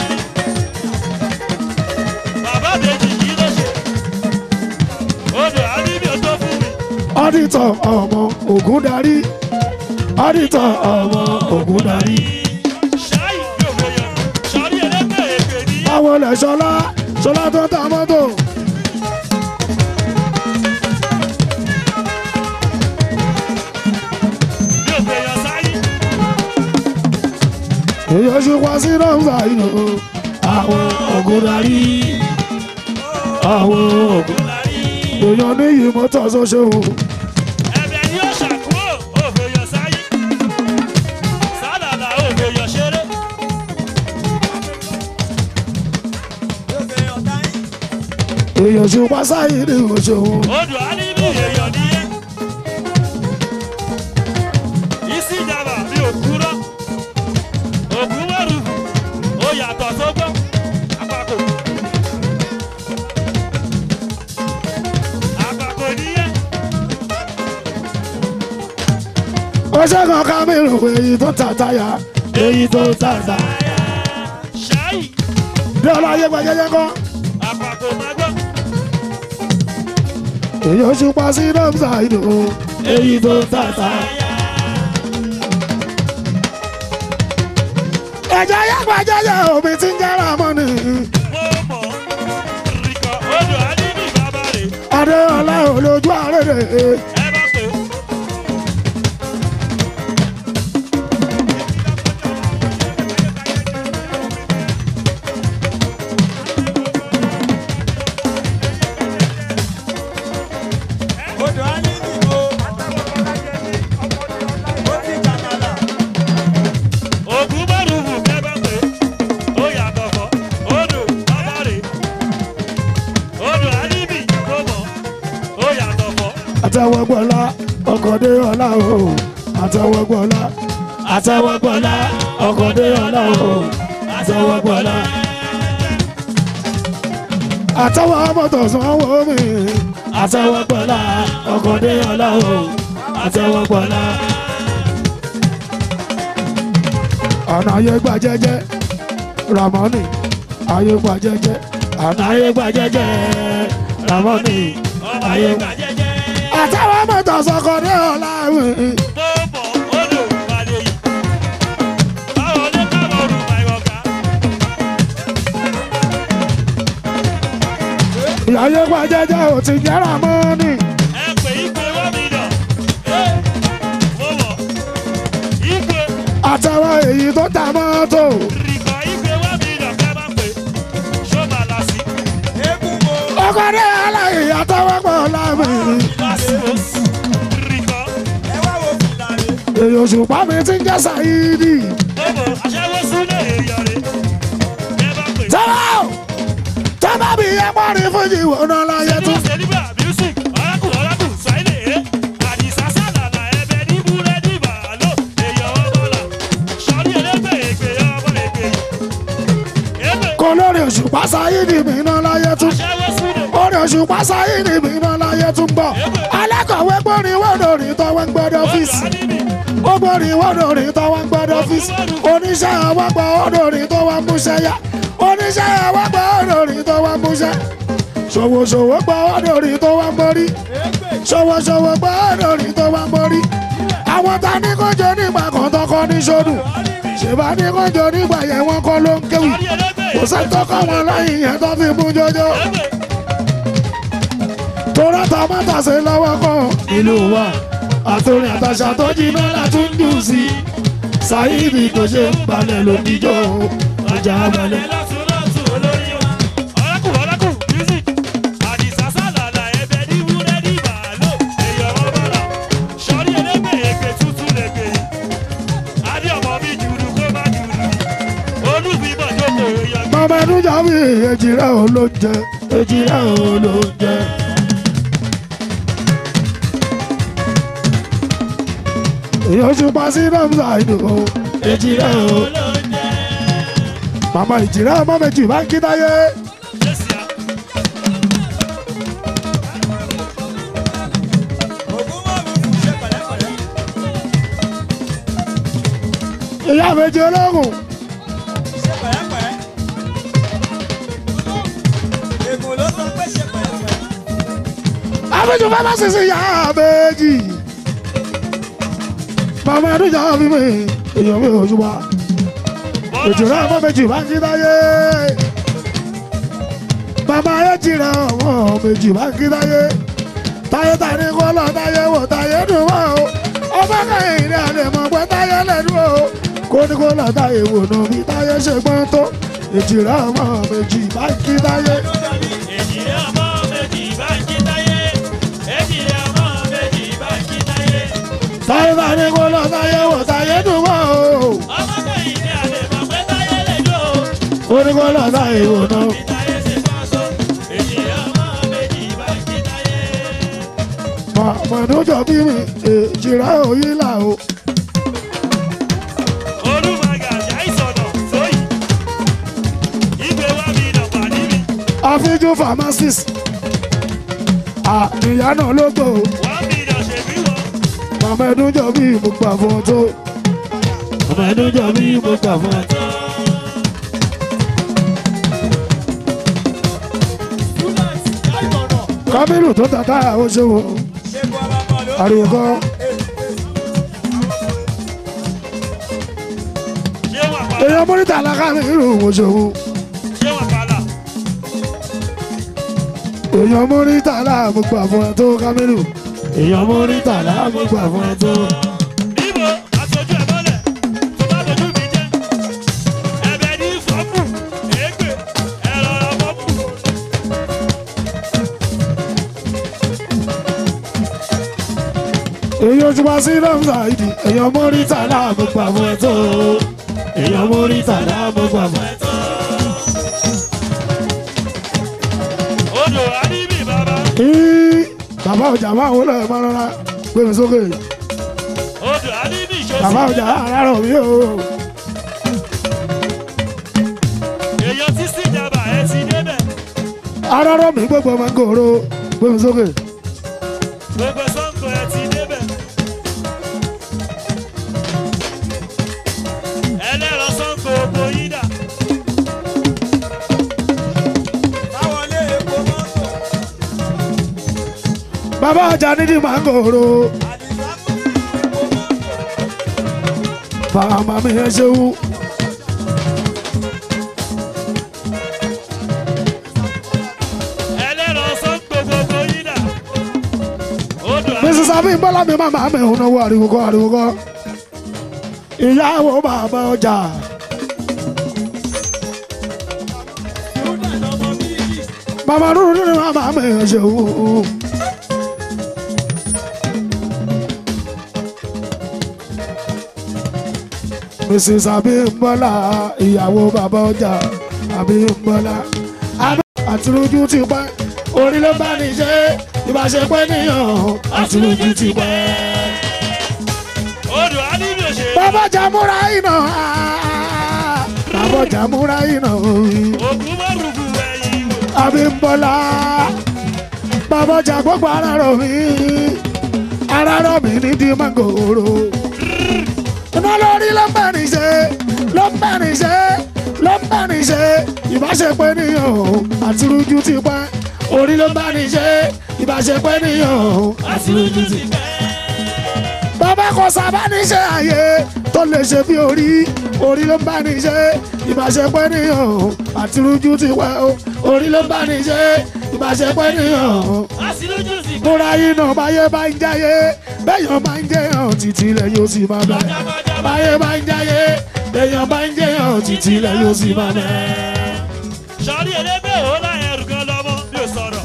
bàbá méjì kí ló ṣe. odò alíbí ò tó fún mi. ọ́dítọ̀ ọmọ ògùn darí. ọ́dítọ̀ ọmọ ògùn darí. ṣáì yóò fẹ́ yọ. sọrí ẹlẹ́gbẹ́ èpè ní. báwo lẹ ṣọlá ṣọlá tó ta mọ́tò. yóò fẹ́ yọ sáyé. èyí oṣù pa sí nọ́mbà inú àwọn ògùn darí. àwọn ògùn èèyàn níyì mọ́tò ṣoṣo. ẹ̀bẹ̀ ni ó ṣàkóò ó fẹ́ yọ sáyé. sálàlà ó fẹ́ yọ ṣeré. èyí oṣù pa sáyé ní oṣù. odò alíbí èèyàn ní ẹ́. isi ìjàmbá mi ò kúrọ́. òkú mẹ́rùfù ó yàtọ̀ sógbó. àpapọ̀. àpapọ̀ níyẹn. ó ṣe kan ká mi rò pé èyí tó ta táyà èyí tó ta ta. ṣáì bí ọlọ́yẹ gbẹgẹdẹ kọ́. àpapọ̀ máa gbọ́. èyí oṣù pa sí nọ́mbà inú èyí tó ta ta. ẹ̀jẹ̀ yàgbà jẹ́jẹ́ omi ti ń jẹ́ra mọ́ni. mo mọ̀ rìkọ̀ odò alíbí bàbá rẹ̀ adéọlá olójú àrèrè. ẹ bá pè é. Odò á ní ìdìbò. Ó ti jàmàlà. ògùn márùn-ún kẹ́bẹ́ pé ó yàtọ̀ fọ́ odò bàbárè odò alíbì tó mọ̀ ó yàtọ̀ fọ́ àtẹwọgbọlá ọkọdé ọlá o àtẹwọgbọlá àtẹwọgbọlá ọkọdé ọlá o àtẹwọgbọlá. àtẹwọ mọ́tò sanwó mi àtẹwọgbọlá ọkọdé ọlá o àtẹwọgbọlá. ọ̀nà ayé gbà jẹ́jẹ́ ramoni ayé gbà jẹ́jẹ́ ọ̀nà ayé gbà jẹ́jẹ́ ramoni ọmọ ayé gbà jẹ́jẹ́ àtàwọn mọ́tò sọkọ ní ọ̀la mi. tó mọ̀ odò balẹ̀ yìí báwo ló kábọ̀ rù máa yọ̀ ká ayé pa jẹ́jẹ́ ò ti jẹ́ra mọ́ni. ẹ pè ìpè one million. ẹ mo mọ̀ ìpè àtàwọn èyí tó ta mọ́tò. rìkọ̀ ìpè one million kẹ́ bá pè ṣó máa là sí. eégún mo ọkọ̀ ní aláì àtàwọn pọ̀ lámìrì. lásìkò rìkọ̀ ẹ wá wo fìlà rẹ̀. èyí òṣùpá mi ti ń jẹ́ sàyídì. mo mọ̀ aṣẹ́wó súnlẹ̀ èèyàn rẹ̀ kẹ́ bá pè. tẹ́lẹ̀ tẹ́lẹ̀ bí ẹ pọ́nrin fún ìwò náà láyé tún. Sẹ́líbà music ọ̀rákù ọ̀rákù sáìlè é àdìsá sálàlà ẹ̀bẹ̀ ní búrẹ́dì bàálò èèyàn ọmọlà sọ́ọ́rí ẹlẹ́gbẹ̀ ègbè ọmọ ègbè ègbè kò lórí òṣùpá sàyídì mi náà láyé tún. aṣẹ́wó súnlẹ̀ orí òṣùpá sàyídì mi náà láyé tún bọ̀. alákọ̀wé pọ́nrin wọ́dọ̀ rí tọ́wọ́ ń gbọ́dọ̀ ọ̀dọ̀ ọ́fíìsì. ánìmì ó gbórí wọ́dọ̀ rí tọ́wọ́ ń gbọ́dọ̀ ọ́fíìsì. oníṣẹ́ àwọ̀gbọ̀ ọ̀dọ̀ rí tọ́wọ́ ń múṣẹ́ yá. oníṣẹ́ àwọ̀gbọ̀ ọ̀dọ̀ rí tọ́wọ́ ń múṣẹ́. ṣòwòṣòwò gbọ́ ọ̀dọ̀ rí tọ́wọ́ ń borí. ṣòwòṣòwò gbọ́ ọ̀dọ̀ rí tọ́wọ́ ń borí. àwọn ta ní kọjọ nígbà kan tọkọ ní sódù. ṣèbá ní kọjọ nígbà yẹn wọn kọ́ ló ń kéwì. sọ́ọ́rí ẹlẹ́gbẹ̀ kò sẹ́ńtọ́ kọ́ wọn lẹ́yìn yẹn tó fi mú jọjọ. ègbè torá ta má tàṣe lọ́wọ́ kan ìlú wa àtòrin àtàṣà tó jiná látún dùn sí i ṣáìdì tó ṣe ń balẹ̀ lóníjó ọjà balẹ̀. lọ́tún lọ́tún olórí wa ọ̀rákù ọ̀rákù music àdìsá sálàlà ẹ̀bẹ̀ ní búrẹ́dì bàálò èèyàn ọmọlà sọ́ọ́rí ẹlẹ́gbẹ̀ ègbè tuntun lẹ́gbẹ̀ adé ọmọ mi jùlù kó má jùlù olùbíbọ̀ jókòó èèyàn mọ̀mọ́ ẹnu jà mí èjìrẹ́ ò ló ń jẹ èjìrẹ́ ò ló ń jẹ. èyí oṣù pa sí ramsa ìdò èjìrẹ́ ò. màmá ìjìrẹ́ ọmọ méjì bá ń kí táyé. Jẹ́síà. ògún mọ̀ mi fún ṣe pẹ̀lẹ́pẹ̀lẹ́. ìyá méjì ológun ṣe pẹ̀lẹ́pẹ̀lẹ́. ègùn ló sọ pé ṣe pẹ̀lẹ́pẹ̀lẹ́. àbíjú fẹ́fẹ́ sísè ìyá méjì. màmá ẹnu jà mí mi èyí mi ò ṣùgbọ́n. èjìrẹ́ ọmọ méjì bá ń kí táyé. bàbá èjìrẹ́ ọmọ méjì bá ń kí táyé. táyé tani kó lọ táyé wò táyé dùn wá o. ọmọ kẹyìn ní àlè mọ̀ pé táyé lẹ́nu o. kó ní kó lọ táyé wò nù bí táyé ṣe gbọ́n tó. èjìrẹ́ ọmọ méjì bá ń kí táyé. Èjìrẹ́ ọmọ méjì bá ń jí táyé. Èjìrẹ́ ọmọ méjì bá ń jí táyé. táyé tani kó lọ táyé wò táyé dùn wá o. Ọmọ kẹ́yìn ní àlè mọ̀ pé táyé lè jó. kó ní kó lọ táyé wò nù. Bí táyé ṣe fọ́ so. Èjìrẹ́ ọmọ méjì bá ń jí táyé. mọ̀mọ́dúnjọ bí mi èjìrẹ́ òyìn là o. Olúmọ̀gà ṣàìsọ̀nà sóyì. Ìgbé wa mi nà pàdé mi. àfijù pharmacist. àníyá náà ló gbò ó. Wọ́n mi nà ṣe bí wọ́n. mọ̀mọ́ ẹdún jọ bí mo gbà fún ọ tó. mọ̀mọ́ ẹdún jọ bí mo gbà fún ọ tó. kábírù tó tàtà ó ṣe wò ó. ṣé kó ọba mọ̀ ló. ariwo kọ́ Ṣé wà pàlà? èèyàn mọ́nítà alákàbírù ó ṣe wò ó. Ṣé wà pàlà? èèyàn mọ́nítà aláàmú gbà fún ọ tó kábírù. èèyàn mọ́nítà aláàmú gbà fún ọ tó. Níbo aṣojú ẹ̀ mọ́lẹ̀ tó bá dojú mi jẹ́? Ẹ̀bẹ̀ ní fọ́ọ̀mù, èégbè, ẹ̀rọ ọmọkù. èèyàn ojú wa sí ramsa ìdí èèyàn mọ́nítà aláàmú gbà fún ọ tó. èèyàn mọ́nítà aláàmú gbà fún ọ tó. Odò Adébí bàbá. Í, bàbá ọjà máa wọlé ẹ̀ máa rọra gbé mi sókè Odò Adébí ìṣòsì. bàbá ọjà àárọ̀ mi o Èèyàn tí sí ìjàmbá ẹ ti débẹ̀. àárọ̀ mi gbogbo máa ń gòrò gbé mi sókè Gbogbo sọ́ńkò ẹ ti débẹ̀. Ẹlẹ́rọ sọ́ńkò ògbó yín dà. Báwọlé epo mọ́tò. bàbá ọjà nídìí máa ń gòrò Àdìsá mú epo mọ́tò. fàmà mi ẹ ṣeun Ẹlẹ́rọ àbí bọ́lá mi máa máa mẹ́hún náwó ariwo kọ́ ariwo kọ́ ìyàwó bàbá ọjà bàbá dúró nínú máa máa mẹ́hún ṣe òun. Mrs. Abímbọ́lá ìyàwó bàbá ọjà Abímbọ́lá àtúrójú ti pẹ́ orí ló bá ní ṣe ìbáṣepẹ́ níyàn àtúrójú ti pẹ́. odò alíbi òṣè bàbá jàmúra iná bàbá jàmúra iná ògùn mọ́rùkù ẹ̀yìn wò. Abímbọ́lá bàbá jà gbogbo ara rọ̀ mí ara rọ̀ mí ní di mangoro iná lórí ló ń bá ní ṣe ló ń bá ní ṣe ló ń bá ní ṣe ìbáṣepẹ́ níyàn àtúrójú ti pẹ́ orí ló ń bá ní ṣe ìbáṣepẹ́ níyàn àtúrójú ti pẹ́ bàbá kò sábà ní ṣe àyè tó lè ṣe bí orí orí ló ń bá ní ṣe ìbáṣepẹ́ níyàn àtúrójú ti pẹ́ o orí ló ń bá ní ṣe ìbáṣepẹ́ níyàn àṣìlójú sì pẹ́. múra yín náà báyé bá ń jáyé bẹ́yàn bá ń jẹyàn títí ilẹ̀ yóò sì máa bẹ̀. báyé bá ń jáyé bẹ́yàn bá ń jẹyàn títí ilẹ̀ yóò sì máa bẹ̀. sọrí elégbé ò láyé ẹrù gan lọmọ bí o sọ̀rọ̀.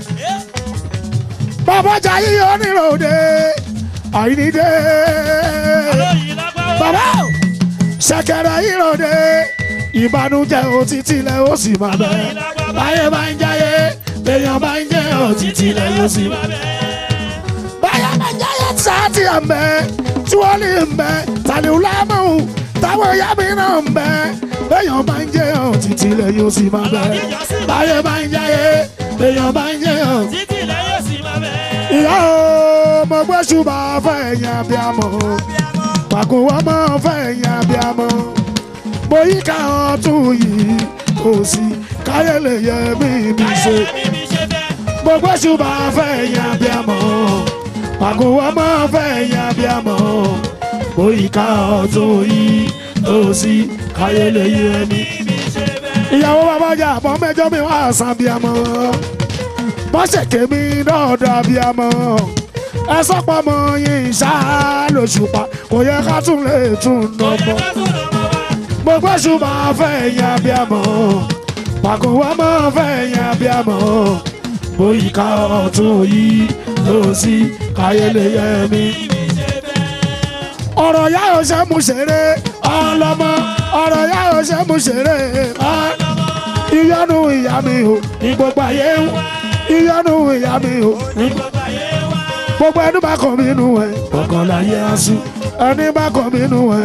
bàbá jayé oníròde àìníde. olóyin lágbáwọ́. bàbá ṣẹ̀kẹ̀rẹ̀ ìròde ìbànújẹ́ o títí ilẹ̀ ó sì máa bẹ̀. báyé bá ń jáyé bẹ́yàn bá ń jẹyàn títí ilẹ̀ yóò sì máa bẹ̀. báyà máa ń jáyé sáàtì àmbẹ́ tí wọ́n lè mbẹ́ tàlẹ́ wùlámù táwọn ìyá mi náà ń bẹ́ bẹ́yàn máa ń jẹyàn títí ilẹ̀ yóò sì máa bẹ̀. báyé máa ń jáyé bẹ́yàn máa ń jẹyàn. títí ilẹ̀ yóò sì máa bẹ̀. ìyá o mo gbé ṣùgbọ́n fẹ́ ẹ̀yìn abiyamọ pàkó wọn mọ́ fẹ́ ẹ̀yìn abiyamọ mo yí ká ọtún yìí kò sí káyé lè yẹ mí mi ṣe káyọ̀ mi mi ṣe fẹ́. mo gbé ṣùgbọ́n fẹ́ ẹ̀yìn abiyamọ pàkó wọn mọ́ fẹ́ ẹ̀yìn abiyamọ mo yí ká ọtún yìí kò sí káyé lè yẹ mí mi ṣe fẹ́. ìyàwó bàbá ọjà àbọ̀ mẹ́jọ mi wá àṣà abiyamọ bọ́sẹ̀kẹ́ mi dọ́ọ̀dọ̀ abiyamọ ẹ sọ́pọ̀ mọ yín ṣá lóṣùpá kò yẹ ká tún lè tún nà mọ́ mo gbọ́ ṣùgbọ́n fẹ́ yẹn abiyamọ pàkó wọ́n mọ́ fẹ́ yẹn abiyamọ bóyíká ọ̀tún yìí ló sí káyélé yẹ mi. ọ̀rọ̀ yá ò ṣe mú ṣeré ọlọ́mọ ọ̀rọ̀ yá ò ṣe mú ṣeré ọlọ́mọ ìyọnu ìyá mi o ní gbogbo ayé ń ìyọnu ìyá mi o ní gbogbo ẹni bá kàn mí nù ẹ kọ̀ọ̀kan láyé aṣú ẹni bá kàn mí nù ẹ.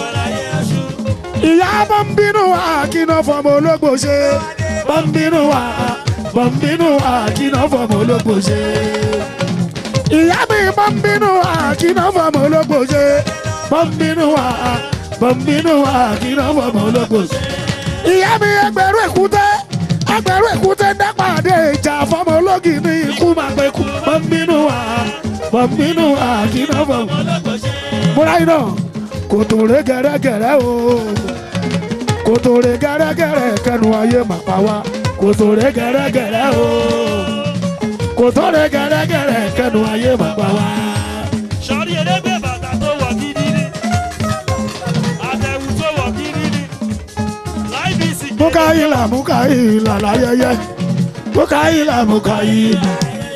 ìyá bọ́ ń bínú wa kí náà fọmọ ológbò ṣe bọ́ ń bínú wa bọ́ ń bínú wa kí náà fọmọ ológbò ṣe. ìyá mi bọ́ ń bínú wa kí náà fọmọ ológbò ṣe bọ́ ń bínú wa bọ́ ń bínú wa kí náà fọmọ ológbò ṣe ìyá mi ẹgbẹ̀rún èkúté ẹgbẹ̀rún èkúté dápàdé ìjà fọmọ ológì ní ikú máa pẹ́ kú bọ́m̀bínú wa bọ́m̀bínú wa kí náà fọmọ. múra iná kòtò rẹ gẹrẹgẹrẹ o kòtò rẹ gẹrẹgẹrẹ kẹnu ayé mà pa wá kòtò rẹ gẹrẹgẹrẹ o kòtò rẹ gẹrẹgẹrẹ kẹnu ayé mà pa wá. sọrí elégbé bàtà tó wọ̀ gidi ni àtẹ̀wù tó wọ̀ gidi ni láìbísí mukaila mukaila láyẹyẹ mukaila mukaila.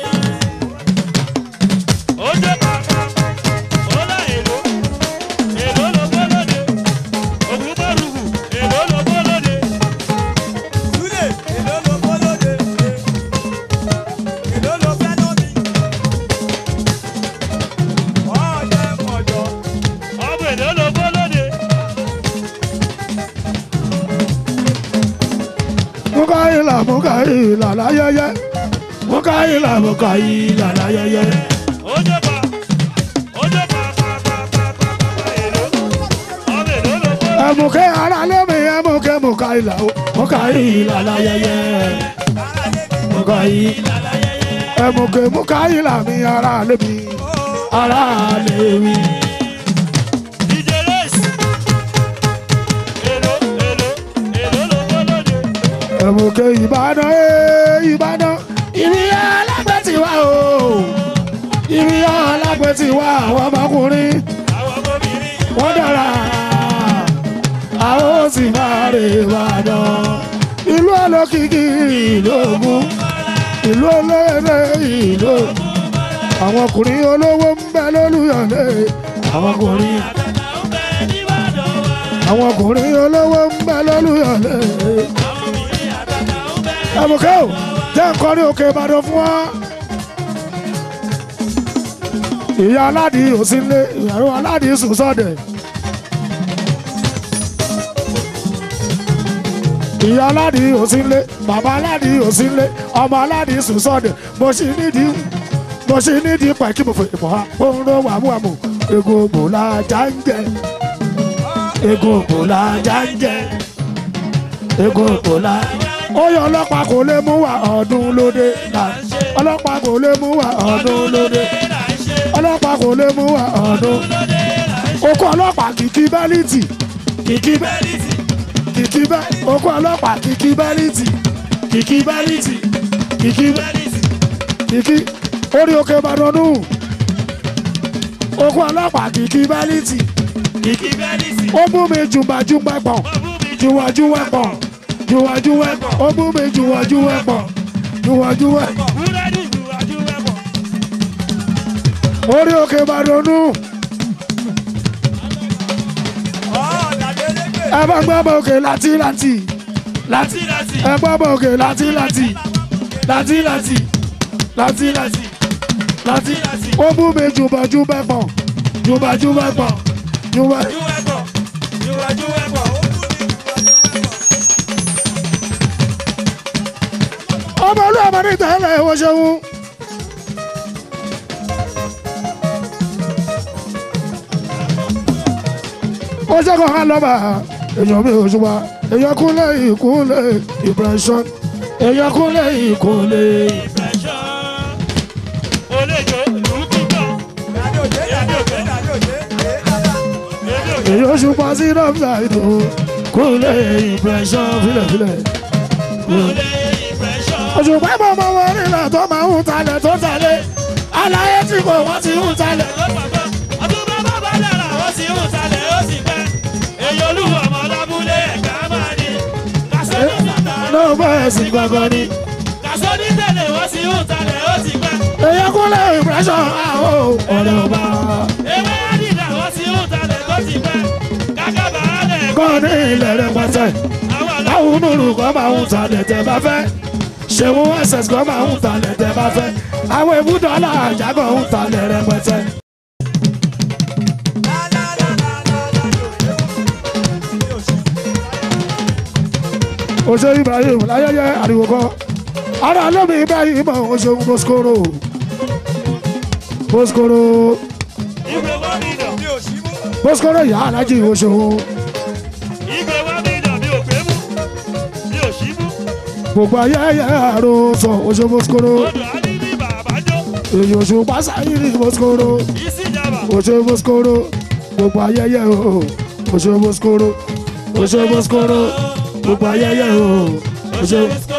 ó dé pàpà ó lá èlò èlò ló bó lóde ògùn márùkù èlò ló bó lóde Túlẹ̀ èló ló bó lóde? Èló ló fẹ́ ná mi? Ọ̀ọ́dẹ mọ̀jọ́. ọmọ èlò ló bó lóde mukaila mukaila láyẹyẹ mukaila mukaila láyẹyẹ. ó dé pa ó dé pàpàpàpàpà èlò ọmọ èlò ló bó lóde. ẹmùkẹ́ ara lẹ́mi ẹmùkẹ́ mukaila o mukaila láyẹyẹ mukaila ẹmùkẹ́ mukaila mi ara lẹ́mi ara lẹ́mi. DJ Race. Èlò èlò èlò ló bó lóde. ẹmùkẹ́ ìbàdàn ẹ̀ ìbàdàn ìrìn alágbẹ̀ ti wá o ìrìn alágbẹ̀ ti wá àwọn ọmọkùnrin àwọn obìnrin. wọ́n dára àwọn ó sì máa rè Ìbàdàn ìlú olókìkí ìlú Ògùn ìlú olóyèlé ìlú Ògùn àwọn ọkùnrin olówó ń bẹ lólùyọ̀lé àwọn ọkùnrin àtàtà ń bẹ níbàdàn wa. àwọn ọkùnrin olówó ń bẹ lólùyọ̀lé àwọn obìnrin àtàtà ń bẹ. ẹ̀bùkẹ́ ò jẹ́ nǹkan ní òkè Ìbàdàn fún wa. ìyá aládìí ò sí nílé ìyàwó aládìí sùn sọ́dẹ̀. ìyá aládìí ò sí nílé bàbá aládìí ò sí nílé ọmọ aládìí sùn sọ́dẹ̀ mo sì nídìí mo sì nídìí pẹ̀ kí mo fò ìmọ̀ ha ó ń ro wàmúwàmù egun ògbò la já ń jẹ egun ògbò la já ń jẹ egun ògbò la ó yọ ọlọ́pàá kò lè mú wa ọdún lóde là ń ṣe ọlọ́pàá kò lè mú wa ọdún lóde ọlọ́pàá kò lè mú wa ọdún okó ọlọ́pàá kìkì bẹ́líìtì kìkì bẹ́líìtì kìkì bẹ́ okó ọlọ́pàá kìkì bẹ́líìtì kìkì bẹ́líìtì kìkì bẹ́líìtì kìkì orí òkè Ìbàdàn nù okó ọlọ́pàá kìkì bẹ́líìtì kìkì bẹ́líìtì. ó mú mi jùmbàjùmbà pọ̀ jùwàjùwà pọ̀ jùwàjùwà pọ̀ ó mú mi jùwàjùwà pọ̀ jùwàjùwà pọ̀ búrẹ́dì ìwájú ẹ̀bọ̀. orí òkè Ìbàdàn nù. ẹ bá gbọ́ bọ̀ òkè láti láti láti láti. ẹ gbọ́ bọ̀ òkè láti láti láti láti láti láti láti ó mú mi jùbọ̀jùbẹ̀ pọ̀ jùbọ̀jùbẹ̀ pọ̀ jùbọ̀. ìwájú ẹ̀bọ̀. ìwájú ẹ̀bọ̀. ọmọ olú ọmọ ní tẹ́lẹ̀ ìwọ ṣeun. ó ṣe kàn án lọ́ba èèyàn mi ò ṣùgbọ́n èèyàn kúnlẹ̀ ìkúnlẹ̀ impression èèyàn kúnlẹ̀ ìkúnlẹ̀. ìfẹ̀ṣọ́. olèjò lùkùkọ̀. èmi ò gbé. èmi ò gbé. èèyàn ṣùgbọ́n sí nọ́ọ̀sà ìdò kúnlẹ̀ impression filẹ̀filẹ̀. olè ìfẹ̀ṣọ́. òṣùpá ìmọ̀ ọmọ wọn nílẹ̀ tó máa ń talẹ̀ tó talẹ̀ aláyé tí kò wọ́n ti ń talẹ̀. ọdún bàbá bá dára ó sì ń talẹ̀ ó sì pẹ́. èyí olúwo ọmọ lábúlé ẹ̀ka máa ní. kàṣọ ní sàtà. náà bẹ́ẹ̀ sí gbọ̀ngàn ni. kàṣọ ní tẹ̀lé ó sì ń talẹ̀ ó sì pẹ́. èèyàn kúnlẹ̀ impression àwọn ọ̀rẹ́ ọba. ewé àdìdà ó sì ń talẹ̀ ó sì pẹ́. kákábà rẹ̀ kọ́ ní ilẹ̀ rẹpẹtẹ àwọn ọ̀dọ́. káwọn nùrù kan máa ń talẹ̀ tẹ bá fẹ́ ṣéwọ́n ẹ̀sẹ̀s kan máa ń talẹ̀ tẹ bá fẹ́ àwọn ibùdó aláàjà kan ń talẹ̀ rẹpẹtẹ. oṣù ibrahim láyẹyẹ àríwó kan ara lómi ibrahim oṣù mọ́sikóró mọ́sikóró ìgbé wá mi dàn. mọ́sikóró yà á lájì oṣù ìgbé wá mi dàn mi ò gbé mú. mi ò sí mú. gbogbo ayẹyẹ àròsọ oṣù mọ́sikóró odò á ní ní bàbá jó. èyí oṣù pásáyìrì mọ́sikóró. ìsìjàmbá. Oṣù Mọ́sikóró gbogbo ayẹyẹ o Oṣù Mọ́sikóró Oṣù Mọ́sikóró gbogbo ayẹyẹ o Oṣù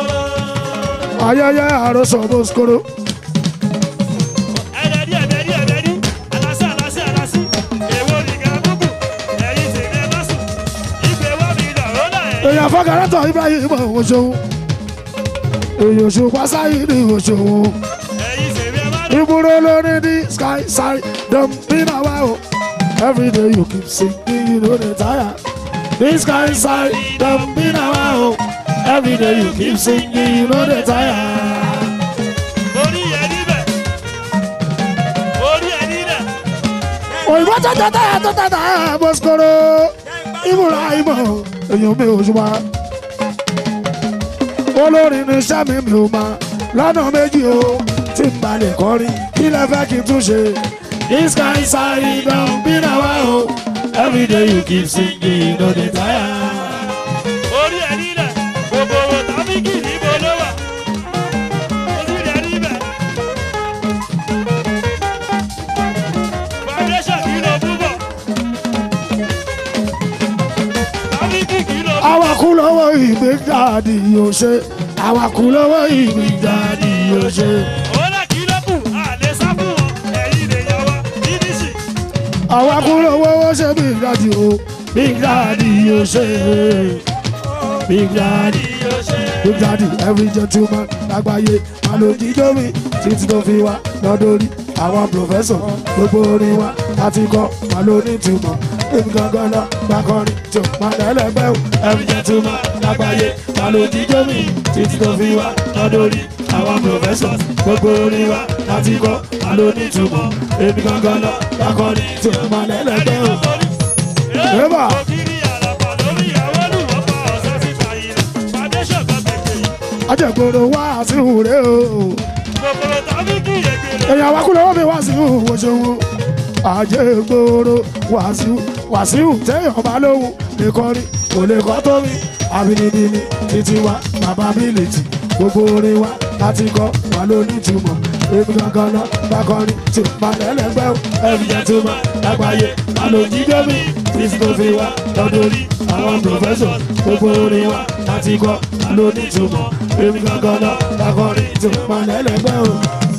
ayẹyẹ àròsọ Mọ́sikóró. ẹ̀ẹ́dẹ̀dí ẹ̀ẹ́dẹ̀dí ẹ̀ẹ́dẹ̀dí alásì alásì alásì èwo nìkan búkù ẹ̀yìn tèmi ẹ̀ má sùn ìgbé wá mi dàn ó dà ẹ̀. èèyàn fọkàrẹ́tọ̀ Ibrahim Oṣù èyí Oṣù Pásáyìrì Oṣù ẹ̀yìn tèmi ẹ̀ má dùn. ìbúrò lórí ní sky side dumping awa o every day you keep singing you no dey tire this sky side dumping awa o every day you keep singing you no dey tire. orí ẹ̀ níbẹ̀ orí ẹ̀ níbẹ̀ òyìnbó tó tata tó tata Mọ́sikóró ìmúra ìmọ̀ èèyàn mi ò ṣùgbọ́n olórin ní sẹ́mi mi ò máa lọ́nà méjì o tí n bá lè kọrin kí lẹ fẹ́ kí n tún ṣe this kind side don be na wa o every day you keep singing no dey tire. orí ẹ̀ níbẹ̀ gbogbo owó tàbíkì níbo ló wà orí ẹ̀ níbẹ̀. foundation kì í lọ púpọ̀ tàbíkì kì í lọ púpọ̀. àwàkù lọ́wọ́ ìgbéjáde yóò ṣe àwàkù lọ́wọ́ ìgbéjáde yóò ṣe. Ọ̀la kì í lọ́kù, àlè sá fún wọn, ẹ̀yin lè yọ wá. àwa kúrò owó ó ṣe big daddy o big daddy yóò ṣe big daddy big daddy every gentleman lágbàáyé àlòjíjó mi títí tó fi wá lọ́dọ̀rí àwọn professor gbogbo orin wa láti kọ́ wà lóní túmọ̀ èmi gangan lọ gbàkọrin tó má lẹ́lẹ́gbẹ́ o every gentleman lágbàáyé àlòjíjó mi títí tó fi wá lọ́dọ̀rí àwọn professor gbogbo orin wa láti kọ́ wà lóní túmọ̀ èmi gangan lọ gbàkọrin tó má lẹ́lẹ́gbẹ́ o. Eba. ajẹgboro wá sí ìwúre o èèyàn wa kúlẹ̀ wọ́n mi wá sí ìwúwo ṣòwò ajẹgboro wàsíù wàsíù téèyàn bá lóhùn lè kọrin kò lè kọ́ tó mi àbínibíni títí wa bàbá mi lè tì gbogbo orin wa láti kọ́ wà lóní túmọ̀ èmi gangan lọ bá kọrin tí mà lẹ́lẹ́gbẹ́ o ẹ̀mí jẹ́ túmọ̀ lágbàáyé má ló jí débi títí tó fi wá lọ́dún rí àwọn professor gbogbo orin wa láti kọ́ wà lóní túmọ̀ èmi gangan lọ bá kọrin tí mà lẹ́lẹ́gbẹ́ o.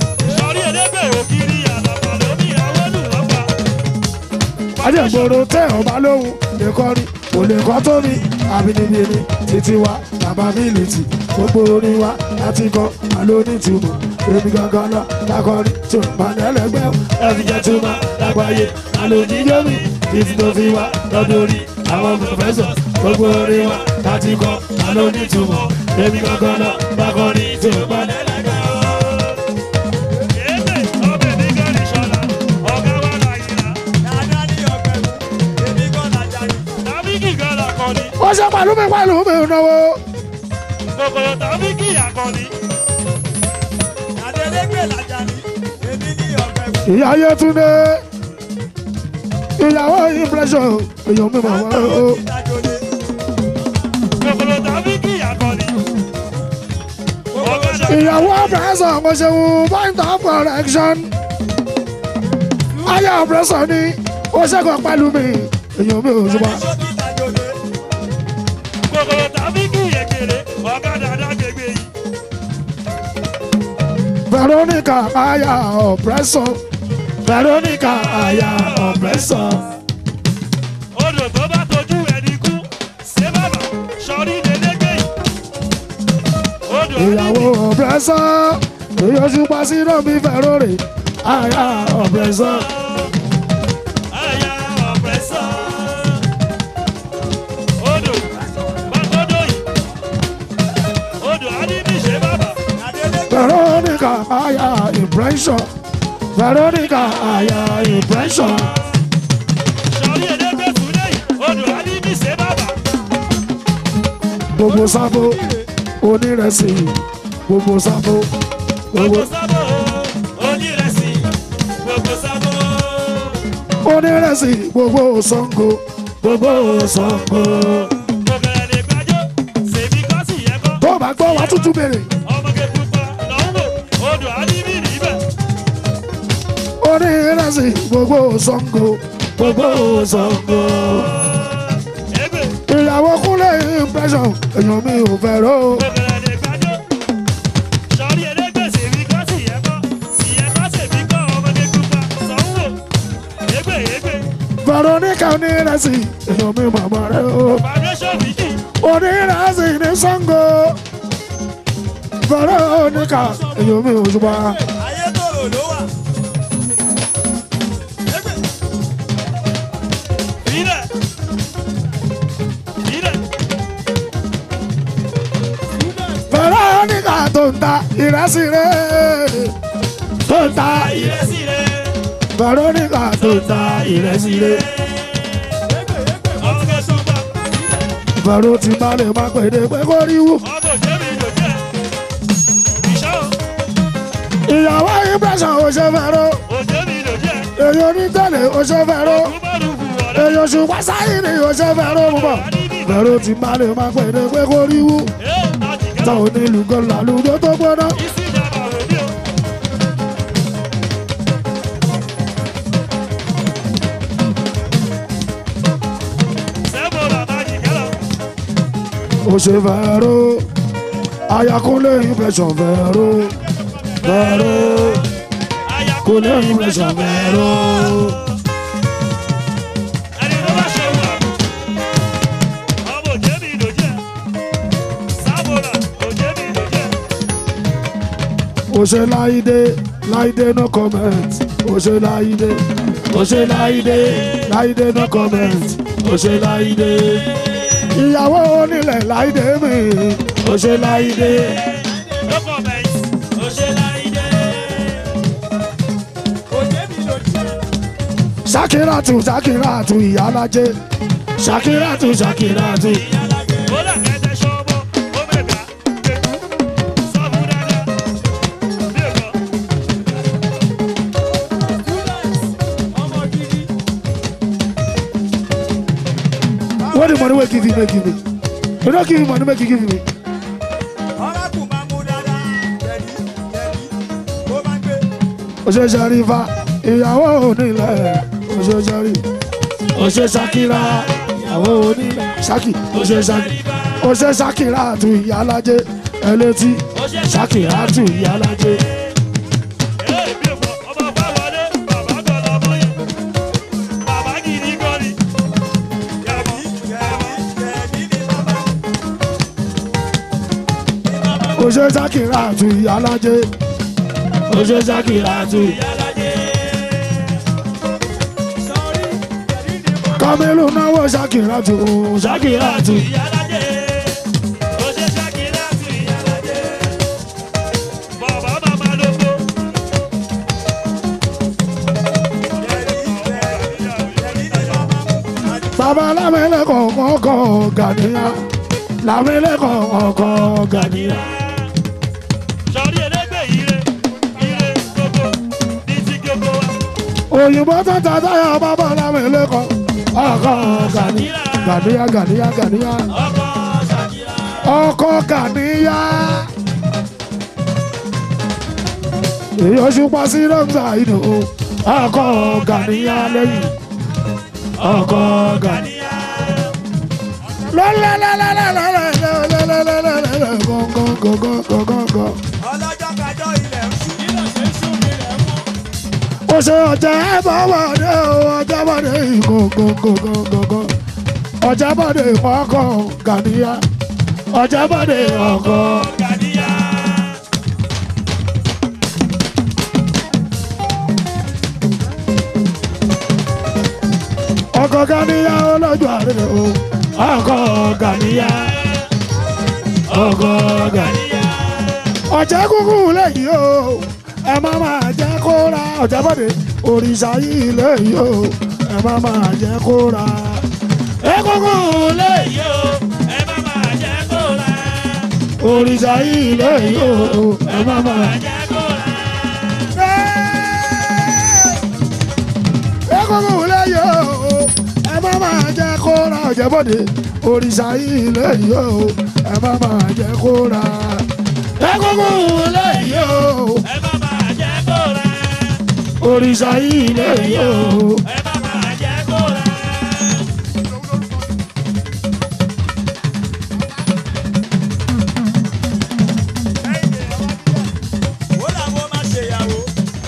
ajẹ́gboro tẹ́ ọba lóhùn lè kọrin kò lè kọ́ tó mi àbínibíni títí wa bàbá mi lè tì gbogbo orin wa láti kọ́ àlóní túmọ̀ èmi gangan lọ lákọrin tí ó bá lẹ́lẹ́gbẹ́ ẹ̀fí jẹ́ túmọ̀ lágbàáyé àlòjíjọ́ mi títí tó fi wá lọ́dún orí àwọn pòfẹ́sọ̀ gbogbo orin wa láti kọ́ àlóní túmọ̀ èmi gangan lọ lákọrin tí ó bá lẹ́lẹ́gbẹ́ ó ṣe pẹ̀lú mi pẹ̀lú mi náwó Kòkòrò tàbí kí àkọni. ìyá Yétúndé ìyàwó impression èèyàn mi mọ̀ wọ́n o. Kòkòrò tàbí kí àkọni. Ọ̀gá ìyàwó ọ̀pẹ̀sọ̀ mo ṣe wù point of correction. ayé ọ̀pẹ̀sọ̀ ni ó ṣẹ́gun pẹ̀lú mi èèyàn mi ò ṣùgbọ́n. kòkòrò tàbí kí èkèrè ọ̀gádà dágbègbè yìí. Veronica aya ọ̀pẹ̀sọ̀ Veronica aya ọ̀pẹ̀sọ̀. Odò tó bá tojú ẹni kú, ṣé bàbá sọrí dédégbé yìí. Odò ìyàwó ọ̀pẹ̀sọ̀ èyí oṣù pàṣírò mi Verore aya ọ̀pẹ̀sọ̀. àyà ọ̀pẹ̀sọ̀. Odò bá tọ́dọ̀ yìí. Odò á ní bí ṣe bàbá. Veronica aya impression Veronica aya impression. Sọrí èdégbé fúnlé yìí. Odò á ní bí ṣe bàbá. gbogbo sábò onírẹsì gbogbo sábò Gbogbo gbogbo sábò onírẹsì. Gbogbo sábò. onírẹsì gbogbo Ṣàngó gbogbo Ṣàngó. Gbogbo lè gbàjọ́. Ṣèbí kọ́sì yẹ kọ́. tó o bá gbọ́ wá tútù béèrè ọmọge pupa lọ́wọ́ odò alíbí níbẹ̀. onírẹsì gbogbo Ṣàngó gbogbo Ṣàngó. Egbe ìyàwó kúnlẹ̀ impression èèyàn mi ò fẹ́ ró gbogbo lè gbàjọ́. Sọ̀rí ẹlẹ́gbẹ̀ sèmi kọ́ sì yẹ kọ́. Sì yẹ kọ́ sèmi kọ́ ọmọge pupa sanwó. Egbe egbe Veronica onírẹsì èèyàn mi màmá rẹ o foundation méjì. onírẹsì ní Ṣàngó Veronica èèyàn mi ò ṣùgbọ́n. ayétòrò ló wà. Ilẹ̀ ilẹ̀ Veronica tó ń ta ìrẹsì rẹ̀ tó ń ta ìrẹsì rẹ̀. Veronica tó ń ta ìrẹsì rẹ̀ Ọmọge pupa Vero ti má lè má pèdè pé kó rí wù. ọmọ òjèmi lòjẹ́. Ìṣọ́ ìyàwó impression ò ṣe Vero òjèmi lòjẹ́. èyí onítẹ̀lẹ̀ ò ṣe Vero Kúmọ̀lù kù ọ̀rẹ́. èyí oṣù pásáyì ni ò ṣe Vero mú bọ̀ Vero ti má lè má pèdè pé kó rí wù. Ẹ́ àtìkẹ́. táwọn onílù kan làlùjọ tó gbóná. Isi ìjàmbá wò ni o. Sẹ́mo bàbá jìkẹ́ lọ. ó ṣe Vero ayakunle impression Vero Vero Aya kò lè impression Vero Ose Láìdé Láìdé no comment. Ose Láìdé Ose Láìdé Láìdé no comment. Ose Láìdé. Ìyàwó onílẹ̀ Láìdé mi. Ose Láìdé. No comment. Ó ṣe láìdé. Ṣakiratu Ṣakiratu ìyálàjẹ. Ṣakiratu Ṣakiratu. Ó là kẹ́tẹ́ ṣọ́bọ̀, ó mẹ̀gbá, gbé. Sọ fún dáadáa. Bí èkó. What the money wey give you make give me? You no give me money make you give me. Ose Sharifa ìyàwó onílẹ̀. Ose Shari. Ose Shakira ìyàwó onílẹ̀. Shaki Ose Shaki. Ose Shakiratu ìyálàjẹ. Ẹlẹ́tí Shakiratu ìyálàjẹ. Ee, bí èkó, ọmọ bá wọlé, bàbá kan lọmọ yẹn. Bàbá gidi gan ni. Yàbí, Ose Shakiratu ìyálàjẹ. Ose Shakiratu. Kamilu náwó Shakiratu Shakiratu. ìyálàjẹ. Ó ṣe Ṣakiratu ìyálàjẹ. Bàbá màmá lóko. Bàbá lámẹ́lẹ́kọ̀ ọkọ̀ Gàníyà. Lámẹ́lẹ́kọ̀ ọkọ̀ Gàníyà. Sọ̀rí elégbè ire, ire gbogbo, ní ti gbogbo wa. Òyìnbó tó ta táyà bàbá lámẹ́lẹ́kọ̀ ọkọ̀ Gàníyà. Gàníyà Gàníyà Gàníyà. Ọkọ Ṣakira. Ọkọ̀ Gàníyà. Èyí oṣù pa sí Rọ́ńsà ìdò. Ọkọ̀ Gàníyà lẹ́yìn. Ọkọ̀ Gàníyà. Lọ́lọ́lọ́lọ́lọ́lọ́lọ́lọ́lọ́lọ́lọ́lọ́ gọ́ngọ́ngọ́ngọ́ngọ́. ọlọ́jọ́ kájọ́ ilẹ̀ ń ṣú. ó ṣe ọjà ẹ̀bọ̀wọ̀dé o ọjà bọ̀dé ìgògògògògò ọjà bọ̀dé ọkọ̀ Gàníyà ọjà bọ̀dé ọkọ̀. Gàdíyà. ọkọ̀ Gàníyà olójú àrẹ o ọkọ̀ Gàníyà ọkọ̀ Gàníyà. ọjà kúkú lẹ́yìn o ẹ má máa jẹ́ kó ra ọjà bọ̀dé òrìṣà yìí lẹ́yìn o ẹ má máa jẹ́ kó ra. ẹ kúkú lẹ́yìn. Èyí o, ẹ má máa jẹ́ kó ra. òrìṣà yìí lẹ́yìn o ẹ má máa. Jẹ́ kó ra. ẹ kúkú lẹ́yìn o ẹ má máa jẹ́ kó ra ọ̀jẹ̀bọ̀dé òrìṣà yìí lẹ́yìn o ẹ má máa jẹ́ kó ra. ẹ kúkú lẹ́yìn o Ẹ má máa jẹ́ kó ra. òrìṣà yìí lẹ́yìn o. Ẹ má máa jẹ́ kó ra. ó làwọn máa ṣèyàwó.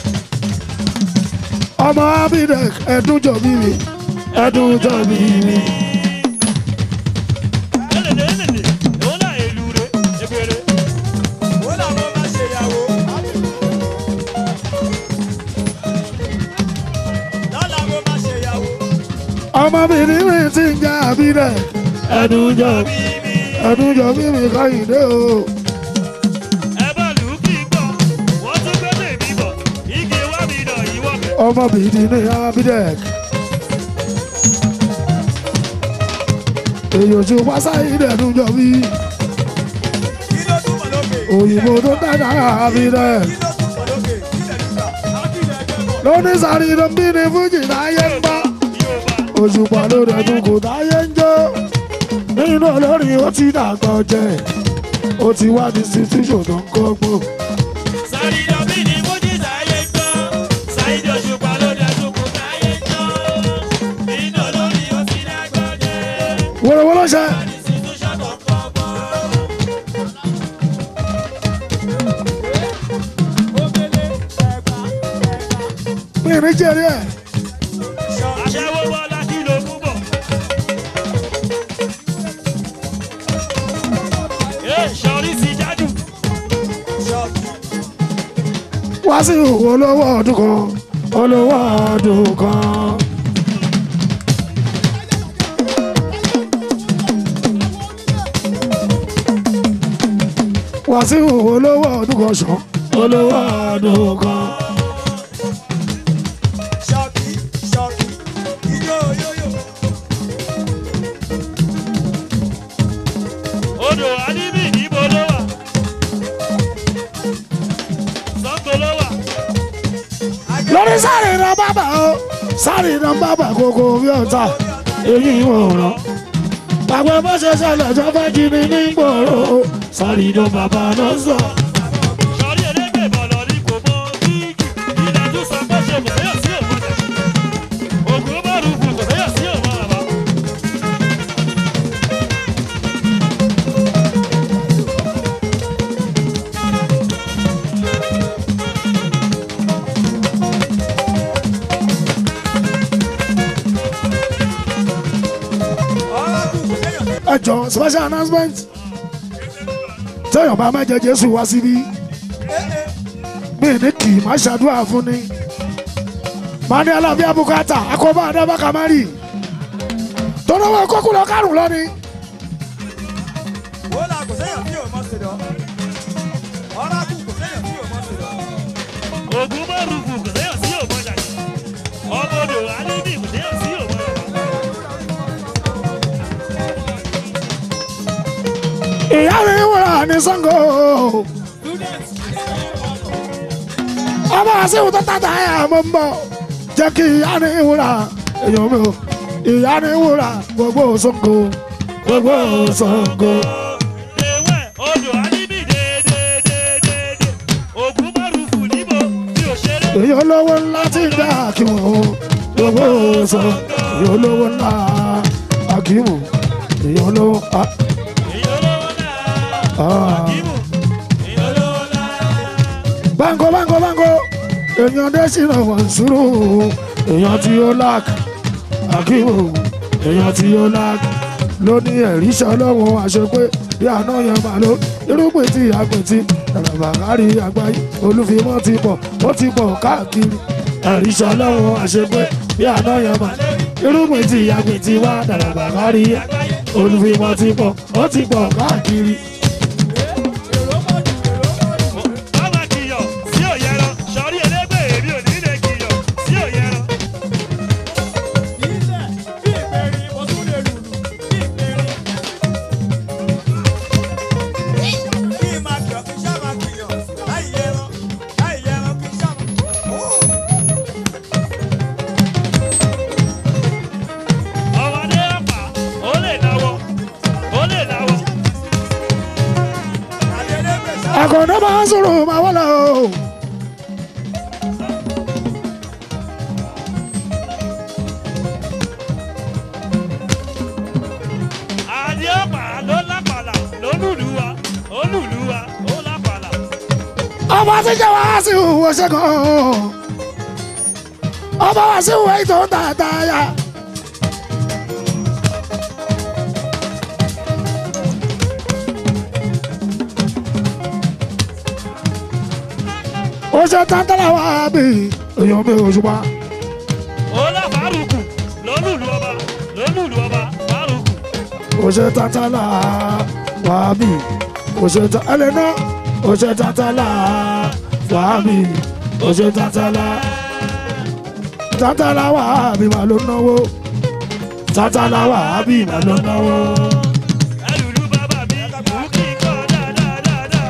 ọmọ abidek ẹdún jọ bí mi ẹdún jọ bí mi. Elele elele, èwo náà èlù re, ebere. ó làwọn máa ṣèyàwó. lọ́la wo máa ṣèyàwó. ọmọbìnrin mi ti ń jẹ abidek ẹdún jọ ẹdún jọ bí mi kọ́yìndé o. Ẹ bá lù ú kí n gbọ́, wọ́n tún gbé tèmi bọ̀, igi wá mi nà ìwọ́ bẹ̀. ọmọbìnrin ní abidek. èyí oṣù pásáyì dẹ̀dún jọ bí kí ló túmọ̀ lókè. òyìnbó tó dáná abidek. kí ló túmọ̀ lókè. kílẹ̀ nígbà. lóní sáré ló ń bí ní fújì táyé ń bá. Yorùbá, òṣùpá ló dẹ̀dún kò táyé ń jó. nínú olórin ó ti dàgbọ́ jẹ. ó ti wá ní institution tó ń kọ́gbọ́n. Sáré dọ̀bí ni Mújí sáyé gbọ́, Sáyidì Òṣùpá ló dẹ̀sùn kù sáyé gbọ́. Nínú olórí ó ti dàgbọ́ jẹ́, wọ́lọ́wọ́lọ́ ṣe. institution tó ń kọ́ bọ́. mi ní jẹ́rìí ẹ̀. Aṣẹ́wó bọ́lá kí ló mú bọ̀. Ee, sọ̀rí sí jádù. wá sí olówó ọdún kan olówó ọdún kan. wá sí olówó ọdún kan sàn olówó ọdún kan. Ṣọ́ọ̀kì ṣọ́ọ̀kì ijó yóyò. odò alíbì níbo ló wà sango ló wà lórí sáré iná bàbà o sáré iná bàbà kókó bí ọ̀tá èyí ò rán. Gbàgbé bó ṣe ṣẹlẹ̀ tó fẹ́ jí mi ní gbòòrò sáré iná bàbá náà sọ. sọrí elégbè bọ̀lọ̀ ní kò mọ bíìgì ilẹ̀ tún sọ pé ṣe kò fẹ́yọ̀ sí òun ọ̀dẹ̀ ògùn bọ́ọ̀lù kù kò fẹ́yọ̀ sí òun àbá. Ọlọ́dún kò séyàn sí. Ẹ jọ special announcement. Téèyàn bá má jẹ Jésù wá síbí. Mi ní kì í má ṣàdúrà fún ni. Màá ní alábí abúkátà, akọ́bá Adábá Kamari. Tọ́lọ́wọ́ kókó lọ kárùn lọ́ni. Wọ́n là kò séyàn sí òun mọ́ sí lọ. Ọlọ́dún kò séyàn sí òun mọ́ sí lọ. ògùn bọ́ọ̀lù kù kò fẹ́yọ̀ sí òun ọ̀dẹ̀ ọmọ odò alíbì kò fẹ́yọ̀ sí òun àbá. Ìyá mi wúrà ní Sango. Ọba àṣìwò tó tàtà ẹ̀ mọ̀ ń bọ̀. Jẹ́ kí ìyá ní wúrà èèyàn mi o. Ìyá ní wúrà gbogbo Sango. Gbogbo Sango. ewé odò alíbì dédédédédé ògùn bọ́ọ̀lù kù níbo bí ò ṣeré. Èyí olówó ńlá ti gbà kí wọ́n o. Gbogbo Sango. Èyí olówó ńlá Akíwò. Èyí olówó. ah, èyí olówó náà ah. kíbù èyí olówó náà. Bango bango bango. Èèyàn dé sínú wọn sùúrù. Èèyàn tí ó láàkì. Akíwò. Èèyàn tí ó láàkì. Ló ní ẹ̀rí ṣọlọ́wọ́ àṣepé bí àná yẹn máa ló. Irúgbìn tí àgbẹ̀ tí ẹ̀rọ̀bà kárí àgbáyé. Olúfimọ́ ti pọ̀, ó ti pọ̀ káàkiri. Ẹ̀rí ṣọlọ́wọ́ àṣepé bí àná yẹn máa ló. Irúgbìn tí àgbẹ̀ tí wá dàrọ̀bà kárí àgbáyé. Olúfimọ́ ti pọ̀, ó ti pọ̀ káàkiri. Bàbá kìyọ̀ sí òyẹ̀rọ, sọ̀rí elégbè èmi ò ní lè kìyọ̀ sí òyẹ̀rọ. Ilẹ̀ bí ìbẹ̀rin mo tún lè lùlù bí ìbẹ̀rin. Kí n máa kìyọ̀ kí n ṣá máa kìyọ̀ láì yẹran láì yẹran kí n ṣá máa. Ọmọdé àpà, ó lè náwó, ó lè náwó. Àdéhùn ṣá. Àkàndá máa ń sọ̀rọ̀ máa wọ́n lọ. Àdé àpà ló lápàlà, ló lùlù wa, ó lùlù wa, ó lápàlà. ọba tí jẹ́ wá sí ìwò ṣẹ́gun ọba wá sí ìwò ètò tààtàyà. ó ṣe tàǹtàlà wá bí èèyàn mi ò ṣùpá Ó lá fárùkù, ló lùlù ọba, ló lùlù ọba, fárùkù. ó ṣe tàǹtàlà wá bí ó ṣe tà ẹlẹ́nà ó ṣe tàǹtàlà wá bí ó ṣe tàǹtàlà tàǹtàlà wá bí màá ló náwó tàǹtàlà wá bí màá ló náwó. Ẹlùlù bàbá mi, ìlú kì í kọ́ dáadáa.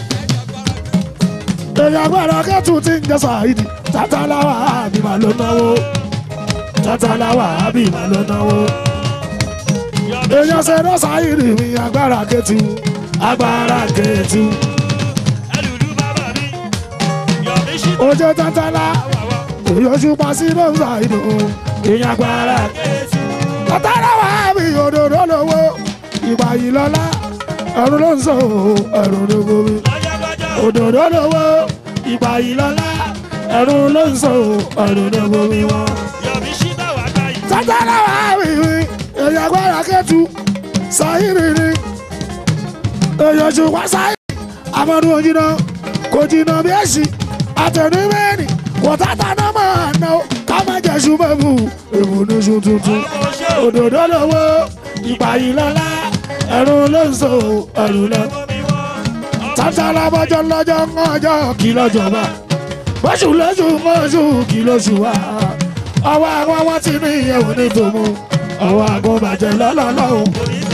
èèyàn agbára kẹ́tù tí ń jẹ́ sàìdì tàǹtàlà wá bí màá ló náwó tàǹtàlà wá bí màá ló náwó. Yọ̀bí èèyàn ṣe náà sàìdì mi agbára kẹ́tù agbára kẹ́tù ẹlùlù bàbá mi, yọ̀bí ṣí ó jẹ́ tàǹtàlà. wàwá. èèyàn ṣùpá sí lọ́sà ìdò èèyàn agbára tọ́tàrà wà mí òdòdó lówó ìgbà yìí lọ́lá ẹ̀rù ló ń sọ ẹ̀rù ló bomi Gbájágbájá, òdòdó lówó ìgbà yìí lọ́lá ẹ̀rù ló ń sọ ẹ̀rù ló bomi wọn. yọ̀bí ṣí bàwá gbáyìí. tọ́tàrà wà mí èèyàn agbára kẹ́tù sáyìrì ni èèyàn ṣùpá sáyìrì amadu òjìnà kò jìnnà bí èsì àtẹ̀ní mẹ́rin kò tàtà náà máa ná o ká má jẹ́ ṣùgbọ́n èbù ní ṣu tuntun òdòdó lówó ìpàyí lọ́lá ẹ̀rù ló ń so ẹ̀rù lọ. tàtàlà bọ́jọ́ lọ́jọ́ ń ọjọ́ kí lọ́jọ́ bá bọ́sù lóṣù mọ́ṣù kí lóṣù wá ọwọ́ àwọn wọn ti ní ìyẹ̀wò ní tòmú ọwọ́ àgọ́ bàjẹ́ lọ́lọ́lọ́hùn.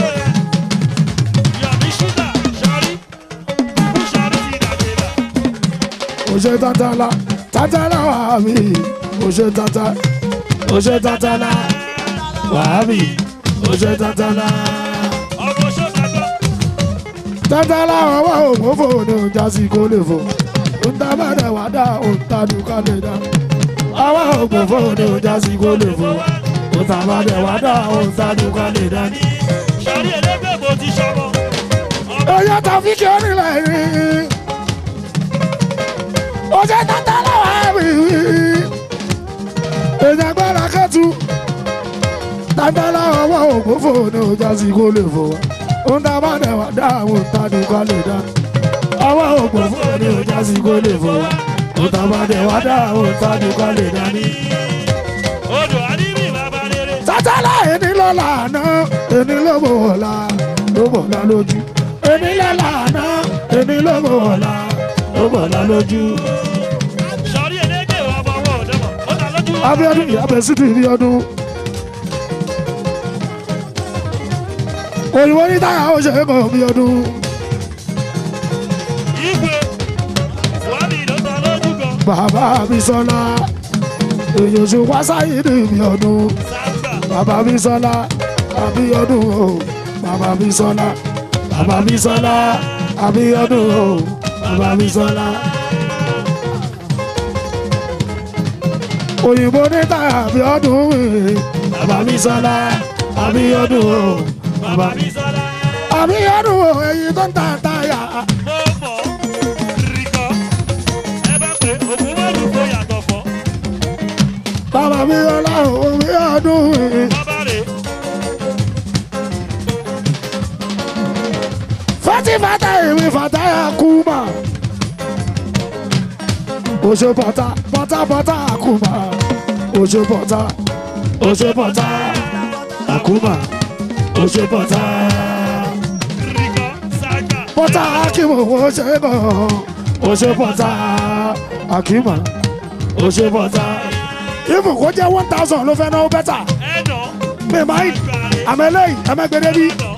òṣè tàtàlà tàtàlà wàhábì òṣè tàtà òṣè tàtàlà wàhábì òṣè tàtàlà tàtàlà ọwọ́ òmòfò ní ọjà sí kó lè fò ntàbàdà wà dá òǹtàdù ká lè dá ọwọ́ òmòfò ní ọjà sí kó lè fò ntàbàdà wà dá òǹtàdù ká lè dá. Oya Tafiki onílẹ̀ yìí. Oṣù tàtàlà wàhábì èèyàn gbára kẹ́tù tàtàlà ọwọ́ òmòfò ní ọjà sí kó lè fò ohun tá a bá dẹ̀ wá dá àwọn òǹtàdù ká lè dá ọwọ́ òmòfò ní ọjà sí kó lè fò ohun tá a bá dẹ̀ wá dá àwọn òǹtàdù ká lè dá ní. Odò Adébí bàbá rere. tàtàlà ẹni lọ́la àná ẹni ló mọ̀ ọ̀la ló mọ̀ ọ̀la lójú ẹni lọ́la àná ẹni ló mọ̀ ọ̀la ló mọ̀ ọ̀la lójú. Sọ̀rí elédè ọmọ wọn ò dẹ́mọ̀. Ó ta lójú. Abíọ́dún ìyábẹ sí ti rí ọdún. òyìnbó ní táyà ó ṣe é kàn bí ọdún. Igwe. Wàbí ló ta lójú gan. bàbá mi sọlá èyí oṣù wá sáyé ní bí ọdún. Sàgbà. bàbá mi sọlá àbíọ́dún o bàbá mi sọlá bàbá mi sọlá àbíọ́dún o bàbá mi sọlá. òyìnbó ní táyà àbíọ́dún mi bàbá mi sọlá àbíọ́dún o Bàbá mi sọ́lá. àbíọ́dún o èyí tó ń ta táyà. Mo mọ̀. Rìkọ́. Ẹ bá pé òkú mọ́lù kó yàtọ̀ fọ́. bàbá mi sọlá àbíọ́dún mi. Bàbá rè. fati fata èmi fata ya kuma oṣù pọta pọta pọta akuma oṣù pọta oṣù pọta akuma oṣù pọta Rìkọ́. Sàgbà. pọta akimu oṣù bọ oṣù pọta akima oṣù pọta ifu kò jẹ one thousand ló fẹ́ náà bẹ́tà Ẹ̀nà. mi máa ń àmẹ́lẹ́yìn ẹ̀mẹ́gbẹ́dẹ́ bí Ẹ̀nà.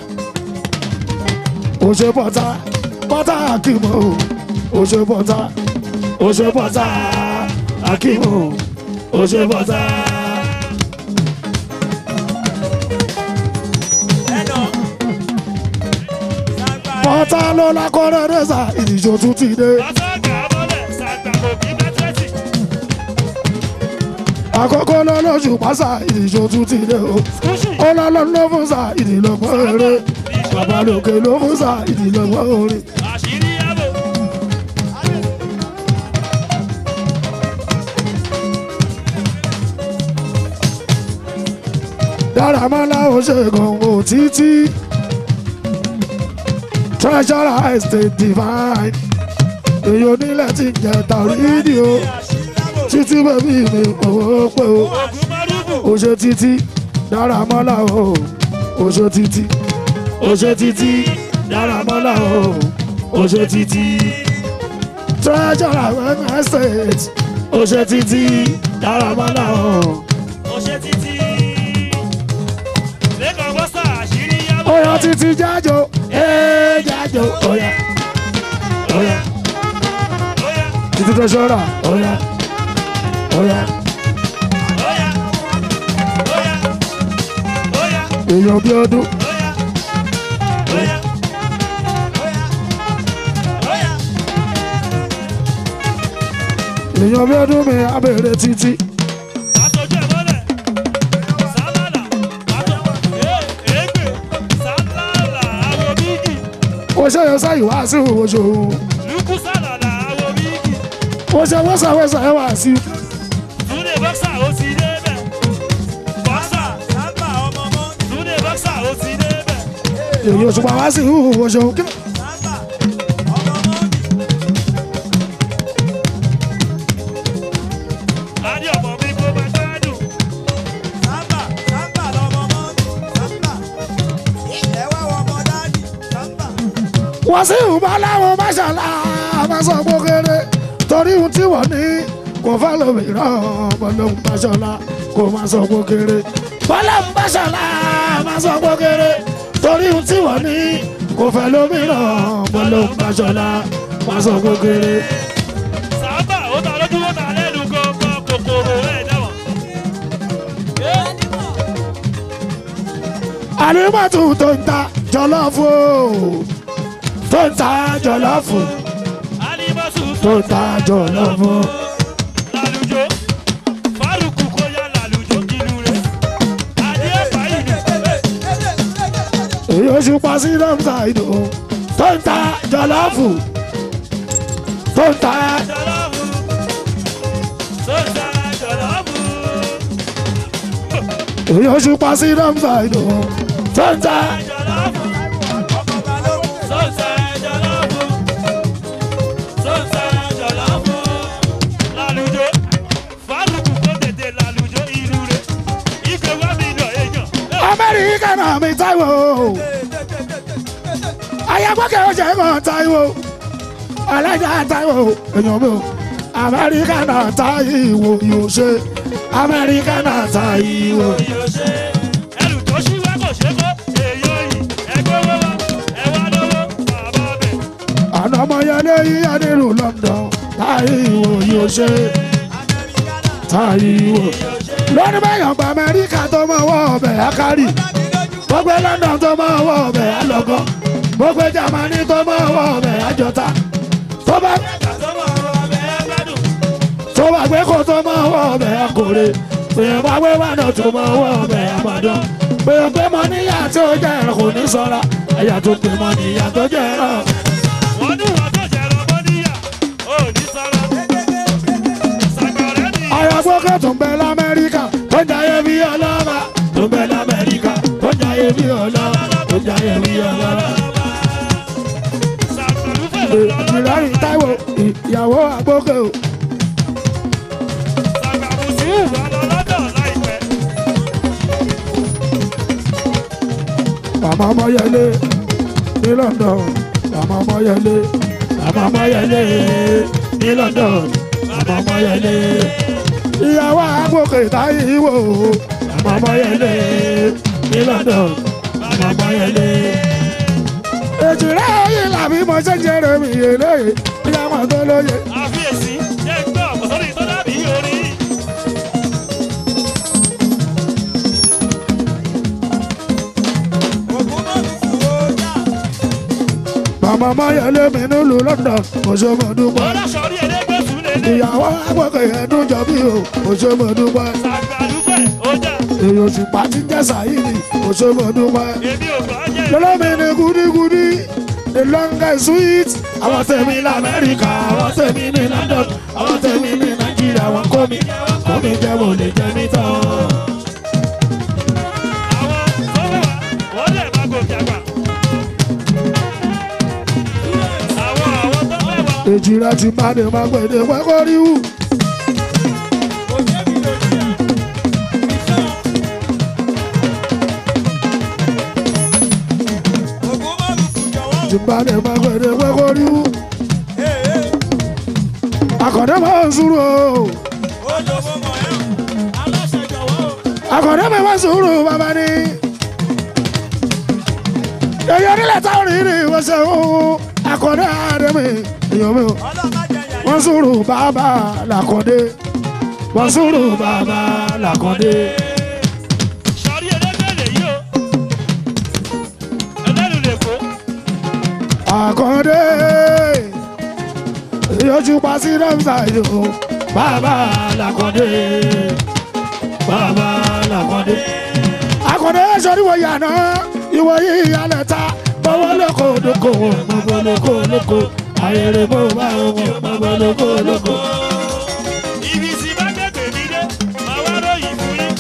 oṣù pọta pọta akimu oṣù pọta oṣù pọta akimu oṣù pọta. ẹnà sàgbà pọta ló lakọrẹ rẹsà ìdíjọ tún ti dé Àtọ́gà mọ́lẹ̀. Sàgbà kò kí bẹ́tẹ́tì. àkókò lọlọsù pàṣà ìdíjọ tún ti dé o Kúṣì. ọlọlọ ló fún sa ìdílọgbọn eré babalóke ló fún sa ìdílọgbọn orin. Àṣírí àbò. dáramọ́lá ó ṣe gànwó títí treasurer estate divine èyí onílẹ̀ tí ń jẹ tàrídì o títí bẹ́bí mi owó pé o Ògùn márùbù. ó ṣe títí dáramọ́lá o ó ṣe títí ó ṣe títí dáramọ́lá o ó ṣe títí treasurer estate ó ṣe títí dáramọ́lá o. Ó ṣe títí. Lẹ́kọ̀ọ́ bọ́sà àṣírí àbò. Oya títí jájò, ee jájò, oya, oya, Óyá. títí tó ṣọ́ra, oya, oya, Óyá. Óyá. Óyá. èèyàn bí ọdún, Óyá. Óyá. Óyá. èèyàn bí ọdún mi abèrè títí, Àtọ̀jú ẹ̀ mọ́lẹ̀. Sálálà. Àtọ̀. Ee, èégbè. Sálálà. Àwọ̀ bígì. ó ṣe yọ sáyì wá sí òwòṣò, Lùkù sálálà. Àwọ̀ bígì. ó ṣe wọ́sàwọ́sà ẹ̀ wá sí, Túnde bọ́ksà ó ti débẹ̀. Bọ́ksà. sàgbà ọmọ mọ́ Túnde bọ́ksà ó ti débẹ̀. èyí òṣùpá wá sí òwòṣò, sàgbà ọmọ mọ́ wọ́n sì ń bá láwọn máṣàlá máa sọ pé kéré torí ohun tí wọ́n ní kò fẹ́ lómìíràn bọ́lọ́hún máṣàlá kò máa sọ pé kéré bọ́lọ́hún máṣàlá máa sọ pé kéré torí ohun tí wọ́n ní kò fẹ́ lómìíràn bọ́lọ́hún máṣàlá máa sọ pé kéré. sábà ó ta lójú ó ta lẹ́nu gbọ̀ngàn kòkòrò ẹ̀ dáwọ̀. àlùmọ́tò tó ń ta jọlọ́fù tó ń ta jọlọ́fù alimọ́sù tó ń ta jọlọ́fù. lálùjọ fárùkù kó yá lálùjọ kìlú rẹ̀ adé fàyínù èyí oṣù pa sí rọ́mùsà ìdò tó ń ta jọlọ́fù tó ń ta jọlọ́fù sọ́sà jọlọ́fù èyí oṣù pa sí rọ́mùsà ìdò tó ń ta jọlọ́fù sọ́sà jọlọ́fù sọ́sà jọlọ́fù lálùjọ fárùkù kó tètè lálùjọ ìlú rẹ̀ ìgbé wá mi lọ èèyàn. amẹ́ríkà náà mi táìwò ayagbọ́kẹ́ ọ̀sẹ̀ kan táìwò alájà táìwò èèyàn mi ò amẹ́ríkà náà táìwò yóò ṣe amẹ́ríkà náà táìwò. yóò ṣe ẹrù tó ṣí wá kò ṣe kó èèyàn yìí ẹgbẹ́ wọ́wọ́ ẹwà lọ́wọ́ bàbá bẹ̀. àná ọmọ yẹlé yíyá nínú London táìwò yóò ṣe táìwò. lónìí bẹ́yàn gba amẹ́ríkà tó máa wọ ọbẹ̀ akárì gbogbo London tó máa wọ ọbẹ̀ alọ́gọ́ gbogbo Jámánì tó máa wọ ọbẹ̀ àjọta tó bá tó bá gbé kó tó máa wọ ọbẹ̀ akóre èèyàn bá gbé wàdà tó máa wọ ọbẹ̀ àbàdàn èèyàn pé mọ níyà tí ó jẹ́ ẹ̀rọ kò ní sọ́ra ẹ̀yà tó pè mọ níyà tó jẹ́ ẹ̀rọ. wọ́n ní wọ́n tó jẹ́ ọmọ níyà ó ní sọ́ra. sàgbọ̀rẹ́ ni àyàgbọ́kẹ́ tó ń bẹ lamẹ́ríkà tó ń jayé bí ọlọ́ba tó ń bẹ lamẹ́ríkà tó ń jayé bí ọlọ́ba tó ń jayé bí ọlọ́ba. sàgbọ̀rú fèrè lọ́lọ́. ìrọ̀rùn táìwò ìyàwó àgbókè o. sàgbàrú sí ìwà lọ́lọ́dọ̀ láìpẹ́. Màmá Ọmọyẹlé ní London. Màmá Ọmọyẹlé. Màmá Ọmọyẹlé ní London. Màmá Ọmọyẹlé. Ìyàwó àgbòkè táyé wò. Màmá Ọmọyẹlé ní London. Màmá Ọmọyẹlé. Èjìrẹ́ yìí làbí mo ṣe ń jẹrẹ mi yèlé. Ìyàwó tó lóye. àfiyèsí jẹ́ gbọ́ kò sórí tó dàbí orí. Màmá Ọmọyẹlé mi nílùú London. Mo ṣe mo dúpẹ́. ọlọ́sọ̀ orí ẹlẹ́gbẹ́ sùn lélẹ̀. Ìyàwó àgbòkè ẹ̀dùn jọ bí o. Mo ṣe mo dúpẹ́. sàgbàrú fẹ̀ ó jà. Èyí oṣù pàtí jẹ́ sàyíní. Mo ṣe mo dúpẹ́. èmi ò gbọ́ jẹ́. lọ́lọ́mí ni gúdígúdí the longest sweet àwọn tèmi ní amẹ́ríkà àwọn tèmi ní london àwọn tèmi ní nàìjíríà wọn kọ́ mi kọ́ mi jẹ́ mo lè jẹ́ mi tán. àwọn tó wà wọ́n lè má gòkè àgbà. àwọn àwọn tó fẹ́ wà. èjì rẹ ti máa ní máa gbèdé pẹ́kọ́ ríwù. ti máa ní máa gbèdé pẹ́kọ́ ríwù. àkọ́dé máa ń sùúrù o àkọ́dé máa ń sùúrù bàbá ni. èyí onílẹ̀ táwọn rí ni wọ́n ṣe ń àkọ́dé àdèmí èèyàn mi o. wọ́n sùúrù bàbá làkọ́dé wọ́n sùúrù bàbá làkọ́dé. sọrí ẹlẹ́gbẹ́ lèyí o. ẹlẹ́nu lè kó. àkọ́dé yọjú pa sí rẹ́mùsà yìí o bàbá làkọ́dé bàbá làkọ́dé. àkọ́dé sọrí wọ yàrá ìwọ yìí yálẹ̀ ta bọ́wọ́ lóko lóko mọ̀bọ́ lóko lóko ayẹyẹ bó bá wọn mọ̀bọ́ lóko lóko. ibi tí bá gbẹ̀gbẹ̀ mi dé máa wá ròyìn fún yín.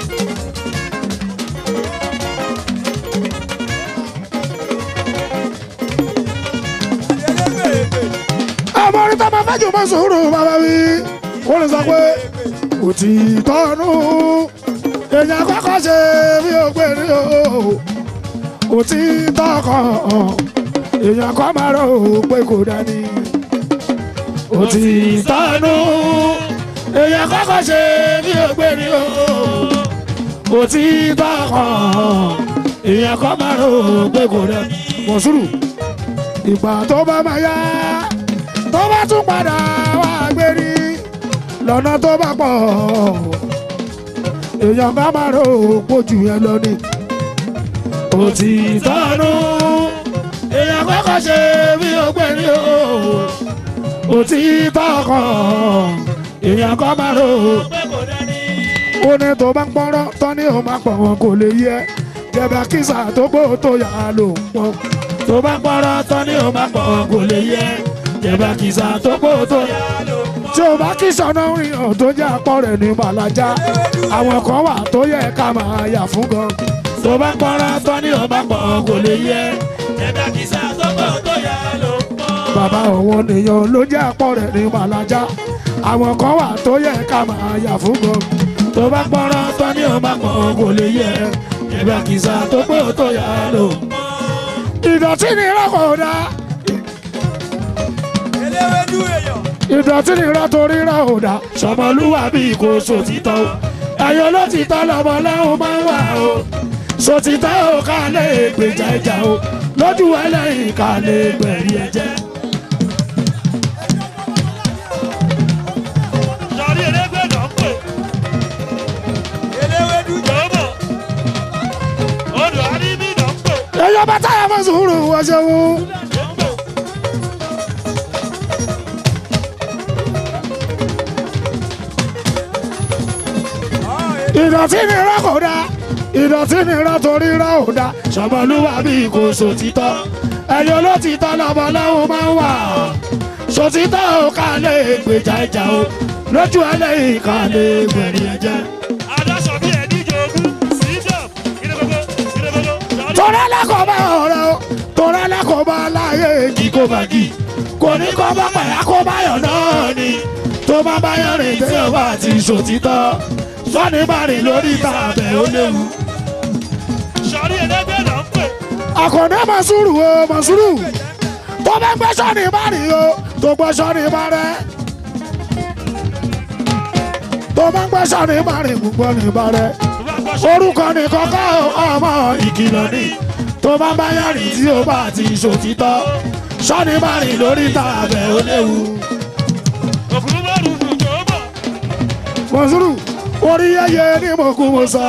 ọmọ orí tó máa fẹ́ jù mọ́ sùúrù bàbá mi wọ́n lè sọ pé òtítọ́ nù èèyàn kọ́kọ́ ṣe bí ó gbé rí o òtítọ́ kan èèyàn kan máa rò ó pé kò dání òtítọ́ nù èèyàn kọ́kọ́ ṣe bí ògbéni o òtítọ́ kan èèyàn kan máa rò ó pé kò dání mọ̀sùrù ìgbà tó bá máa yá tó bá tún padà wá gbérí lọ́nà tó bá pọ̀ èèyàn bá máa rò ó pójú yẹn lọ ni òtítọ́ nù èèyàn kọ́kọ́ ṣe bí ògbéni o òtítọ́ kan èèyàn kan máa rò ó pé kò dání. ó ní tó bá ń pọ́nrọ́ tán ní òun máa pọ̀ wọn kò lè yẹ jẹba kísà tó gbó tó yà á lò pọ̀ tó bá ń pọ́nrọ́ tán ní òun máa pọ̀ wọn kò lè yẹ jẹba kísà tó gbó tó yà á lò pọ̀. tí o bá kí sọ̀nà rìn hàn tó jẹ́ apọ̀ rẹ̀ ní màlájà àwọn kan wà tó yẹ ká máa yà fún gan tó bá ń pọ́nrọ́ tán ní òun máa pọ̀ wọn kò lè yẹ ẹ̀bẹ̀ kìsà tó pọ̀ tó yà ló pọ̀. bàbá òun nìyàn ló jẹ́ apọ̀ rẹ̀ ní màlájà àwọn kan wà tó yẹ ká máa yà fún gan tó bá pọ́nrọ́ tán ní òun máa pọ̀ wọn kò lè yẹ ẹ̀bẹ̀ kìsà tó pọ̀ tó yà lò ìdọ̀tí ni rọ́kọ̀ dá eléwédú èèyàn. ìdọ̀tí ni rọ́ torí rọ́ ò dá sọmọlúwàbí kò sòtítọ́ o ẹ̀yọ́ ló ti tọ́ lọ́mọ lẹ́hùn máa ń wà o sòtítọ́ ò ká lè gbèjà ìjà o lójú ẹlẹ́yìn ká lè gbẹ̀rí ẹ̀jẹ̀. sọ̀rí elégbé náà ń pè eléwédú jọ̀ọ́bọ̀. odò àríbí náà ń pè ẹ̀yọ́ bá táyà fún sùúrù wọ́n ṣe wú. ń pè. ìdọ̀tí ni rọ́ kò dá ìdọ̀tí ni rọ́ torí rọ́ ò dá sọmọlúwàbí kò sòtítọ́ ẹ̀yọ́ ló ti tọ́ lọ́mọ lẹ́hùn máa ń wà sòtítọ́ ò ká lè gbèjà ìjà o lójú ẹlẹ́yìn ká lè gbẹ̀rí ẹ̀jẹ̀. adáṣọ bí ẹni jogún sídọ̀ ìdẹ́gbẹ́gbẹ́ ìdẹ́gbẹ́gbẹ́ sọ̀rí. torí alákọ̀ọ́bá ọ̀rẹ́ o torí alákọ̀ọ́bá láyé èjì kò bá gì kò ní kọ́ bá pàyà kó bá yọ̀ náà ni tó bá bá yọ̀ rìn dé ọba àti sòtítọ́ sọ́ni bá rìn lórí tàbẹ̀ ó léwu. sọ̀rí elégbé náà ń pè àkàndé mọ̀súrù o mọ̀súrù tó bá gbé sọ́ni bá rìn o tó gbé sọ́ni bá rẹ̀ tó bá gbé sọ́ni bá rìn gbogbo ní bá rẹ̀ tó bá gbọ́ sọ̀rí. orúkọ ní kọ́kọ́ ọmọ ìkìlọ̀ ni tó bá bá yàrá tí ó bá ti ṣòtítọ́ sọ́ni bá rìn lórí tàbẹ̀ ó léwu. òkúrú bá rúdú jọ̀ọ́bọ̀. mọ̀súrù orí yẹyẹ ní mo kú mo sá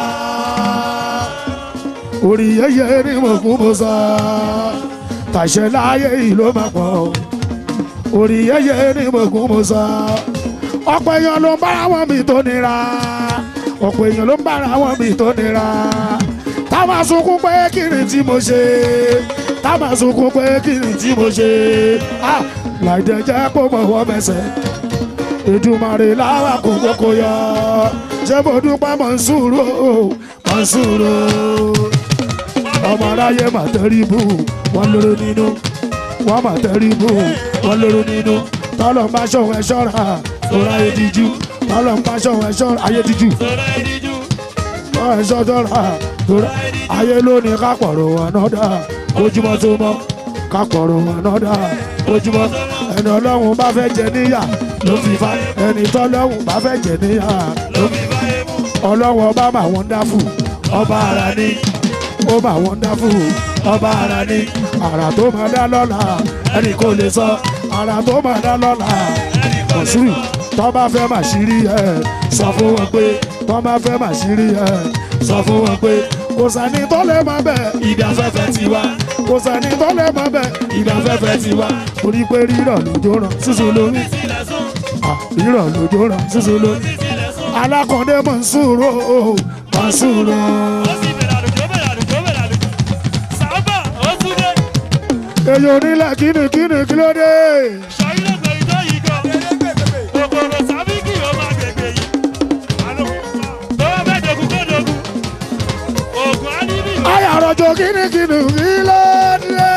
orí yẹyẹ ní mo kú mo sá tàṣẹ láyé yìí ló máa pọ̀ orí yẹyẹ ní mo kú mo sá ọ̀pọ̀ èèyàn ló ń bára wọn mi tó nira ọ̀pọ̀ èèyàn ló ń bára wọn mi tó nira tá máa sunkún pé kí ni tí mo ṣe tá máa sunkún pé kí ni tí mo ṣe ah láìdẹ jẹ́ kó mọ̀ wọ́n mẹsẹ̀ ìdùmarè láwa kò kókó yọ ṣé mo dúpẹ́ Mọ̀nsúrù o, Mọ̀nsúrù ọmọ aráyé mà tẹ́rí bù wọ́n lóró nínú wọ́n mà tẹ́rí bù wọ́n lóró nínú tọ́lọ̀ ń bá ṣọ̀wọ́ ẹ ṣọ́ra lóra ayé díjú tọ́lọ̀ ń bá ṣọ̀wọ́ ẹ ṣọ́ra ayé díjú sọ̀rọ̀ ìdíjú. tọ́lọ̀ ẹ ṣọ́ra lóra ayé lónìí kápọ̀rọ̀ wọn náà dá ojúmọ́ tó mọ́ kápọ̀rọ̀ wọn náà dá ojúmọ́ ẹni ọlọ́run bá fẹ́ jẹ níyà ló fi fa ẹni tọ́lọ́run bá fẹ́ jẹ níyà ló fi báyé mú. ọlọ́run ọba mà wọ́n dáfù ọba ara ní ó mà wọ́n dáfù ọba ara ní àrà tó máa dá lọ́la ẹnì kò lè sọ àrà tó máa dá lọ́la Mọ̀nsúrù tó bá fẹ́ mà ṣírí ẹ̀ sọ fún wọn pé tó bá fẹ́ mà ṣírí ẹ̀ sọ fún wọn pé kò sẹ́ni tó lè mọ bẹ́ẹ̀ ibi afẹ́fẹ́ ti wá kò sẹ́ni tó lè mọ bẹ́ẹ̀ ibi afẹ́fẹ́ ti wá torí pé rírọ̀ lójó ràn sísun lórí sílẹ̀ sún. Ah, rírọ̀ lójó ràn sísun lórí sílẹ̀ sún. alákọ̀ọ́dé Mọ̀nsúrù o, Mọ̀nsúrù ó sì bẹ̀rẹ̀ àlùjọ bẹ̀rẹ̀ àlùjọ bẹ̀rẹ̀ àlùjọ. sábà ó tún dé. èyí onílẹ̀ kíni kíni kí ló dé sọ̀rí lọ́gbọ̀n ìjọ yìí gan. elégbègbè. kòkòrò sábìkì ó máa gbègbè yìí. àlọ́ tó bá fẹ́ dogun kó dogun. oògùn á níbí. ayàrọ̀jọ kíni kíni kí ló dé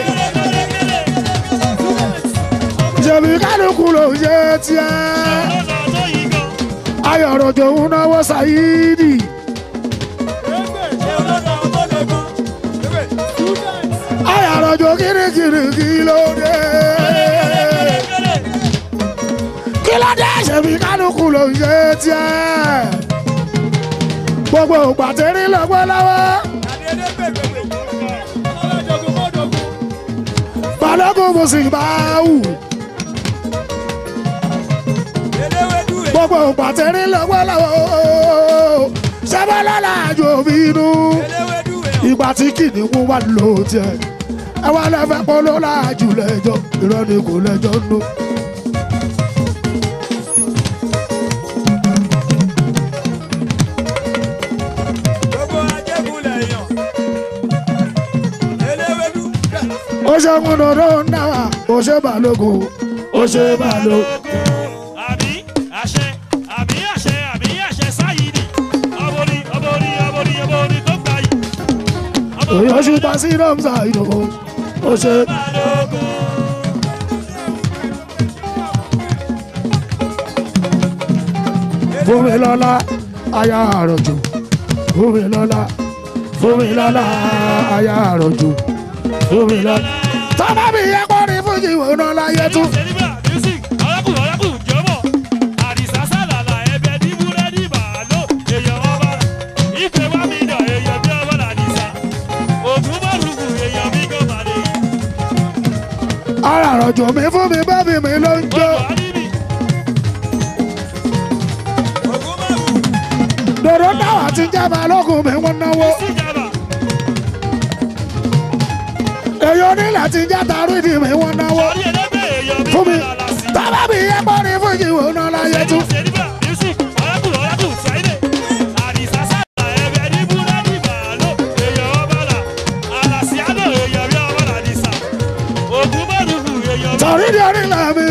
jẹ̀bi kálukú ló ń ṣe tiẹ̀ lọ́nà tó yìí gan. ayàrọ̀jọ ń náwó Saidi ṣé olóòtú àwọn tó lè gan. ewé student. ayàrọ̀jọ kíni kiri kí ló dé kí ló dé ṣèbí kálukú ló ń ṣe tiẹ̀ gbogbo pàtẹ́rì lọ́gbọ́ lọ́wọ́ balógun mo sì bá wù gbogbo pàtẹ́rì lọ́gbọ́ lọ́wọ́ sábàlálà àjò mi nù ìgbà tí kìnìún wà ló tiẹ̀ ẹ wá lẹ́fẹ̀ẹ́ polo láàjù lẹ́jọ́ irọ́ ni kò lẹ́jọ́ nù. ó ṣe ń dòdò náà ó ṣe balógun ó ṣe balógun. àbí àṣẹ àbí àṣẹ àbí àṣẹ sáyidì ọbọrí ọbọrí ọbọrí ọbọrí tó gbà yìí. òye oṣù pa sí rọ́mùsà ìdòwò ó ṣe. fún mi lọ́lá aya àròjù fún mi lọ́lá fún mi lọ́lá aya àròjù fún mi lọ́lá. tọ́ba mi yẹ kó ní fújì wọnà láyé tún. Sẹ́níbà music ọ̀rẹ́kù ọ̀rẹ́kù jọ̀bọ̀ àdìsá sálàlà ẹ̀bẹ̀ ní búrẹ́dì bàálò èèyàn ọba ìfẹ́ wá mi dà èèyàn bí ọba làdìsá ògùn mọ́rùkù èèyàn bí gọ́màdé ara àròjù mi fún mi bẹ́bí mi ló ń jó. gbogbo àdìbì dòdò táwa ti jẹ́ balógun mi wọ́n náwó. síjàbà èyí onílẹ̀ ti jẹ́ tarídì mi wọ́n náwó. orí ẹlẹ́gbẹ́ èèyàn bí fún mi bọ́lá làásì. tọ́ba mi yẹ kó ní fújì wọnà láyé tún. Sẹ́níbà music ọ̀rẹ́kù ọ̀rẹ́kù Friday àdìsá sálàlà ẹ̀bẹ̀ ní búrẹ́dì bàálò èèyàn ọba là àlàsíádò èèyàn bí ọba làdìsá ògùn mọ́rùkù èèyàn bí tarídì onílẹ̀ mi.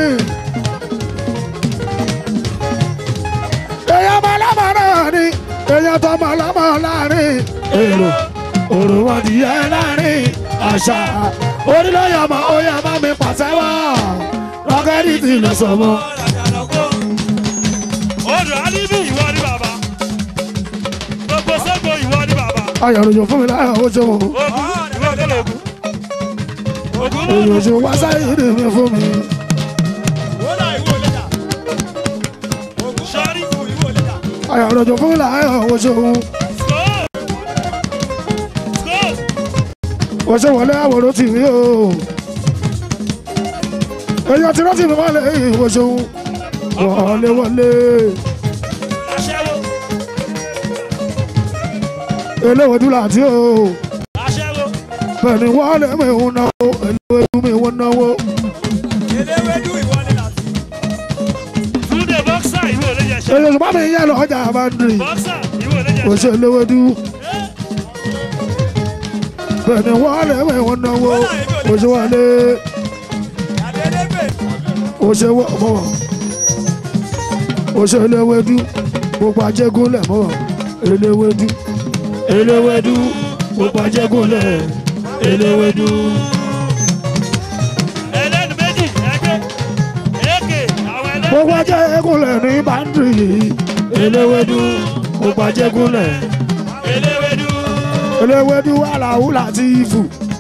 èyàn ọmọlọ́mọ náà ni èyàn tọmọ lọ́mọ láàrin èrò òròmọdìyẹ láàrin àṣà orílẹ̀-èdè ọmọ oyè bá mi pàṣẹwọ́ rọ́kẹ́tì ti lọ sọ̀mọ́. odò alibi ìwọ ni bàbá gbogbo sẹ́gbọ̀ ìwọ ni bàbá ayọ̀ròjò fún mi láyọ̀ ó ṣe wọn. ogun ìwọ tó lè ogun ogun mọ́ òyòṣù wá sáyé ní mi fún mi. sọ́rí ayọ̀ròjò fún mi láyọ̀ ó ṣe wọn. skol skol ó ṣe wọlé àwòrán tì mí o. èyàn tí rántí mi wọlé ó ṣe wọn. wọlé wọlé aṣẹ́wó eléwòdú làtí o. aṣẹ́wó bẹ́ẹ̀ni wọlé mi ń náwó eléwòdú mi ń náwó. túnde bọ́ksà ìwọ lè jẹ ṣe èyàn ṣùgbọ́n mi yẹ lọ́jà àbándìrì. bọ́ksà ìwọ lè jẹ ó ṣe ṣe eléwòdú. bẹ́ẹ̀ni wọlé mi ń náwó ó ṣe wọlé ó ṣe wọ́ mọ́ ó ṣe eléwédú gbogbo ajégúnlẹ̀ mọ́ eléwédú eléwédú gbogbo ajégúnlẹ̀ eléwédú. ẹlẹ́nu méjì ẹgbẹ́ èké àwọn ẹlẹ́nu gbogbo ajégúnlẹ̀ ní báńdìrì eléwédú gbogbo ajégúnlẹ̀ eléwédú eléwédú aláwù láti ìfù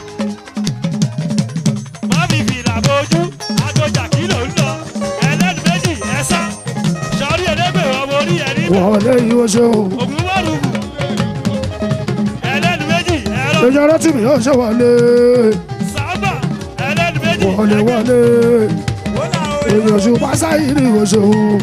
má fi fìlà bojú agbọjà kìlò ń lọ ẹlẹ́nu méjì ẹ̀sà sọ́rí ẹlẹ́gbẹ̀ ọmọ orí ẹ̀rí wọlé yìí ó ṣeun ògùn mọ́rùkù ẹlẹ́nu méjì ẹ̀rọ èyàn rántí mi ó ṣe wọlé sábà ẹlẹ́nu méjì wọlé wọlé èyàn ṣùgbọ́n sáyé ni ó ṣeun.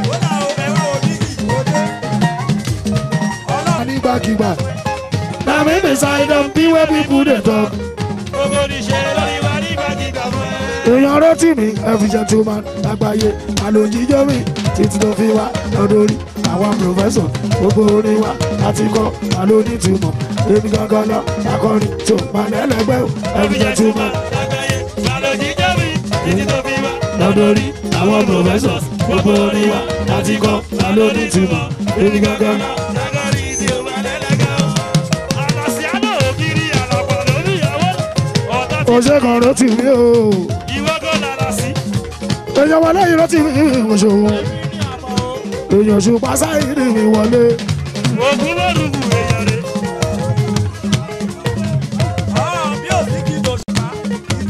nígbàkigbà. Na me beside them, be where people dey talk. gbogbo oníṣẹ́ lórí wa nígbàkigbà fún ẹ. Èèyàn rántí mi, every gentleman lágbàáyé, àlòjíjọ́ mi, títí tó fi wá lọ́dọ̀ orí. Àwọn pòfẹ́sọ̀ gbogbo orin wa láti kọ́ àlónítùmọ̀. Èmi gangan lọ, akọrin tó máa lẹ́lẹ́gbẹ́ o, every gentleman lágbàáyé balójì jẹ́mi títí tó fi wá lọ́dọ̀ orí. Àwọn pòfẹ́sọ̀ gbogbo orin wa láti kọ́ àlónítùmọ̀. Èmi gangan lọ. lágbàáyé tí o bá lẹ́lẹ́gẹ́ o. àlàsíádò ògiri àlàpà lórí ìyàwó ọ̀tá ti Ó ṣe kan rántí mi o. ìwọ gan lára sí. Èèyàn wọlé yìí rántí mi, mo ṣòwò. Èèyàn ṣùpá sáyé ni mi wọlé. ògùn mọ́rùkù èèyàn rẹ̀.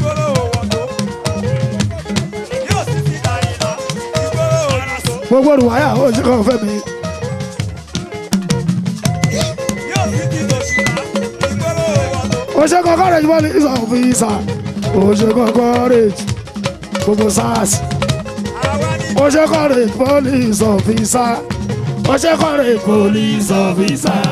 gbogbo olùwàyà ó ṣe kàn fẹ́ mi. yóò fi di lòṣùpá ìgboro ọ̀dọ́. ó ṣe kàn courage police officer ó ṣe kàn courage gbogbo sars àwa ni ó ṣe courage police officer ó ṣe courage police officer.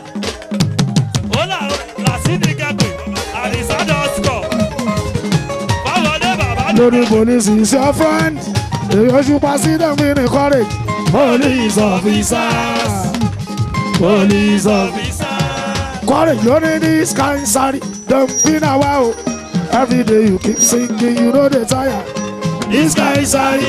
Hola, Lasidi Gagbe, Arisa Dosco. Fáwọlé bàbá lórí police is your friend èyí ó ṣùpá sí dẹ́mi ní courage police officer police officer. Courage lórí this kind sorry dem be na wa o every day you keep singing you no dey tire this kind sorry.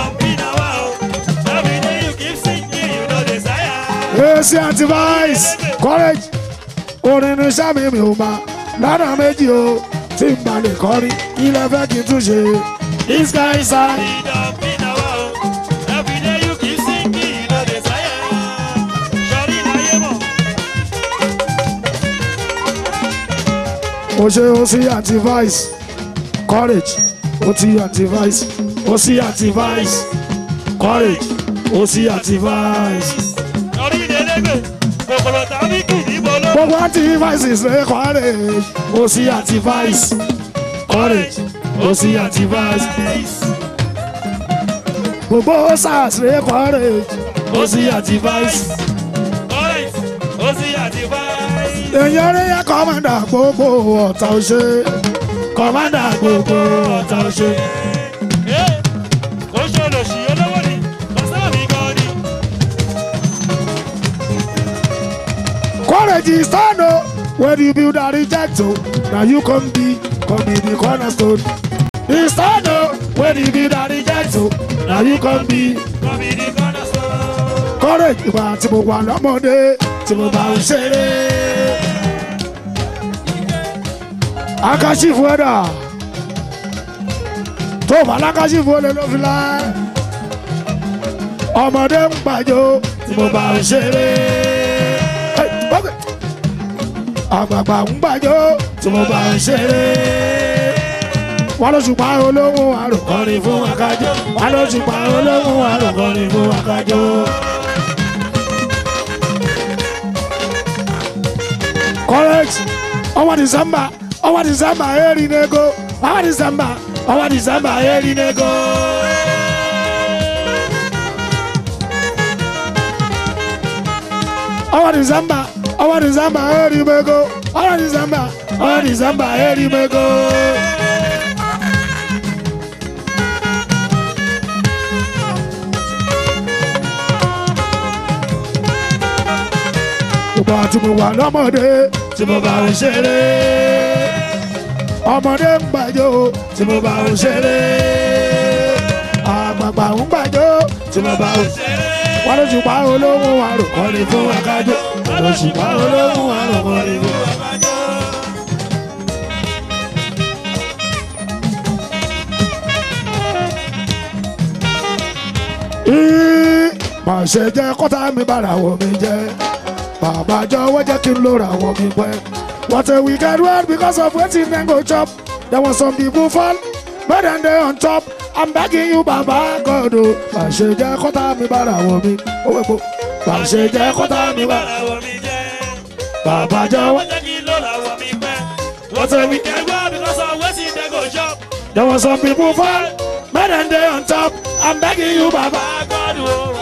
Èsì àti vice courage orin ní sámi mi ò ma lọ́nà méjì o tí n bá lè kọrin ilẹ̀ fẹ́ kí n tún ṣe this kind sorry. mo ṣe ó sí àti vice courage ó ti àti vice ó sí àti vice courage ó sí àti vice. gbogbo àti vice ṣe courage ó sí àti vice courage ó sí àti vice. gbogbo sars ṣe courage ó sí àti vice. èèyàn rí yẹ kọ́mọ̀dà gbogbo ọ̀tá ọ̀ṣẹ́ kọ́mọ̀dà gbogbo ọ̀tá ọ̀ṣẹ́. Courage is stand o when you build and reject o na you come be come be the cornerstone. The stand o when you build and reject o na you come be. Courage ìgbà tí mo wà lọ́mọdé tí mo bá ń ṣeré. Akásífù ẹ̀dà tó bá lákásífù olè ló fi láẹ́. Ọmọdé ń gbàjọ tí mo bá ń ṣeré. Hey, okay àgbààgbà ń gbàjọ tí mo bá ń ṣeré. wọ́n ló ṣùpá olóhùn àròkọrin fún akájọ. wọ́n ló ṣùpá olóhùn àròkọrin fún akájọ. correct ọwọ́ december ọwọ́ december eri nego ọwọ́ december ọwọ́ december eri nego. ọwọ́ december ọwọ́ december eri mego ọwọ́ december ọwọ́ december eri mego. ìgbà tí mo wà lọ́mọdé tí mo bá ń ṣeré ọmọdé ń gbàjọ tí mo bá ń ṣeré àgbààgbà ń gbàjọ tí mo bá ń ṣeré wọ́n ló ṣùpá olóhùn àròkọ́ni fún akájọ wọ́n ló ṣùpá olóhùn àròkọ́ni fún akájọ. má ṣe jẹ́ kọ́tà mi bára wọ̀ mi jẹ́ bàbá jọ̀wọ́ jẹ́ kí n lóra wọ̀ mi pẹ́. What a wicked world because of wetin dem go chop. There was some people fall, but dem dey on top. I'm begging you, Baba God o. Má ṣe jẹ́ kọ́tà mi bára wọ̀ mi. Owó epo. Má ṣe jẹ́ kọ́tà mi bára wọ̀ mi. Bàbá jọ̀wọ́. What a wicked There was some people fall, but dem dey on top. I'm begging you, Baba God o.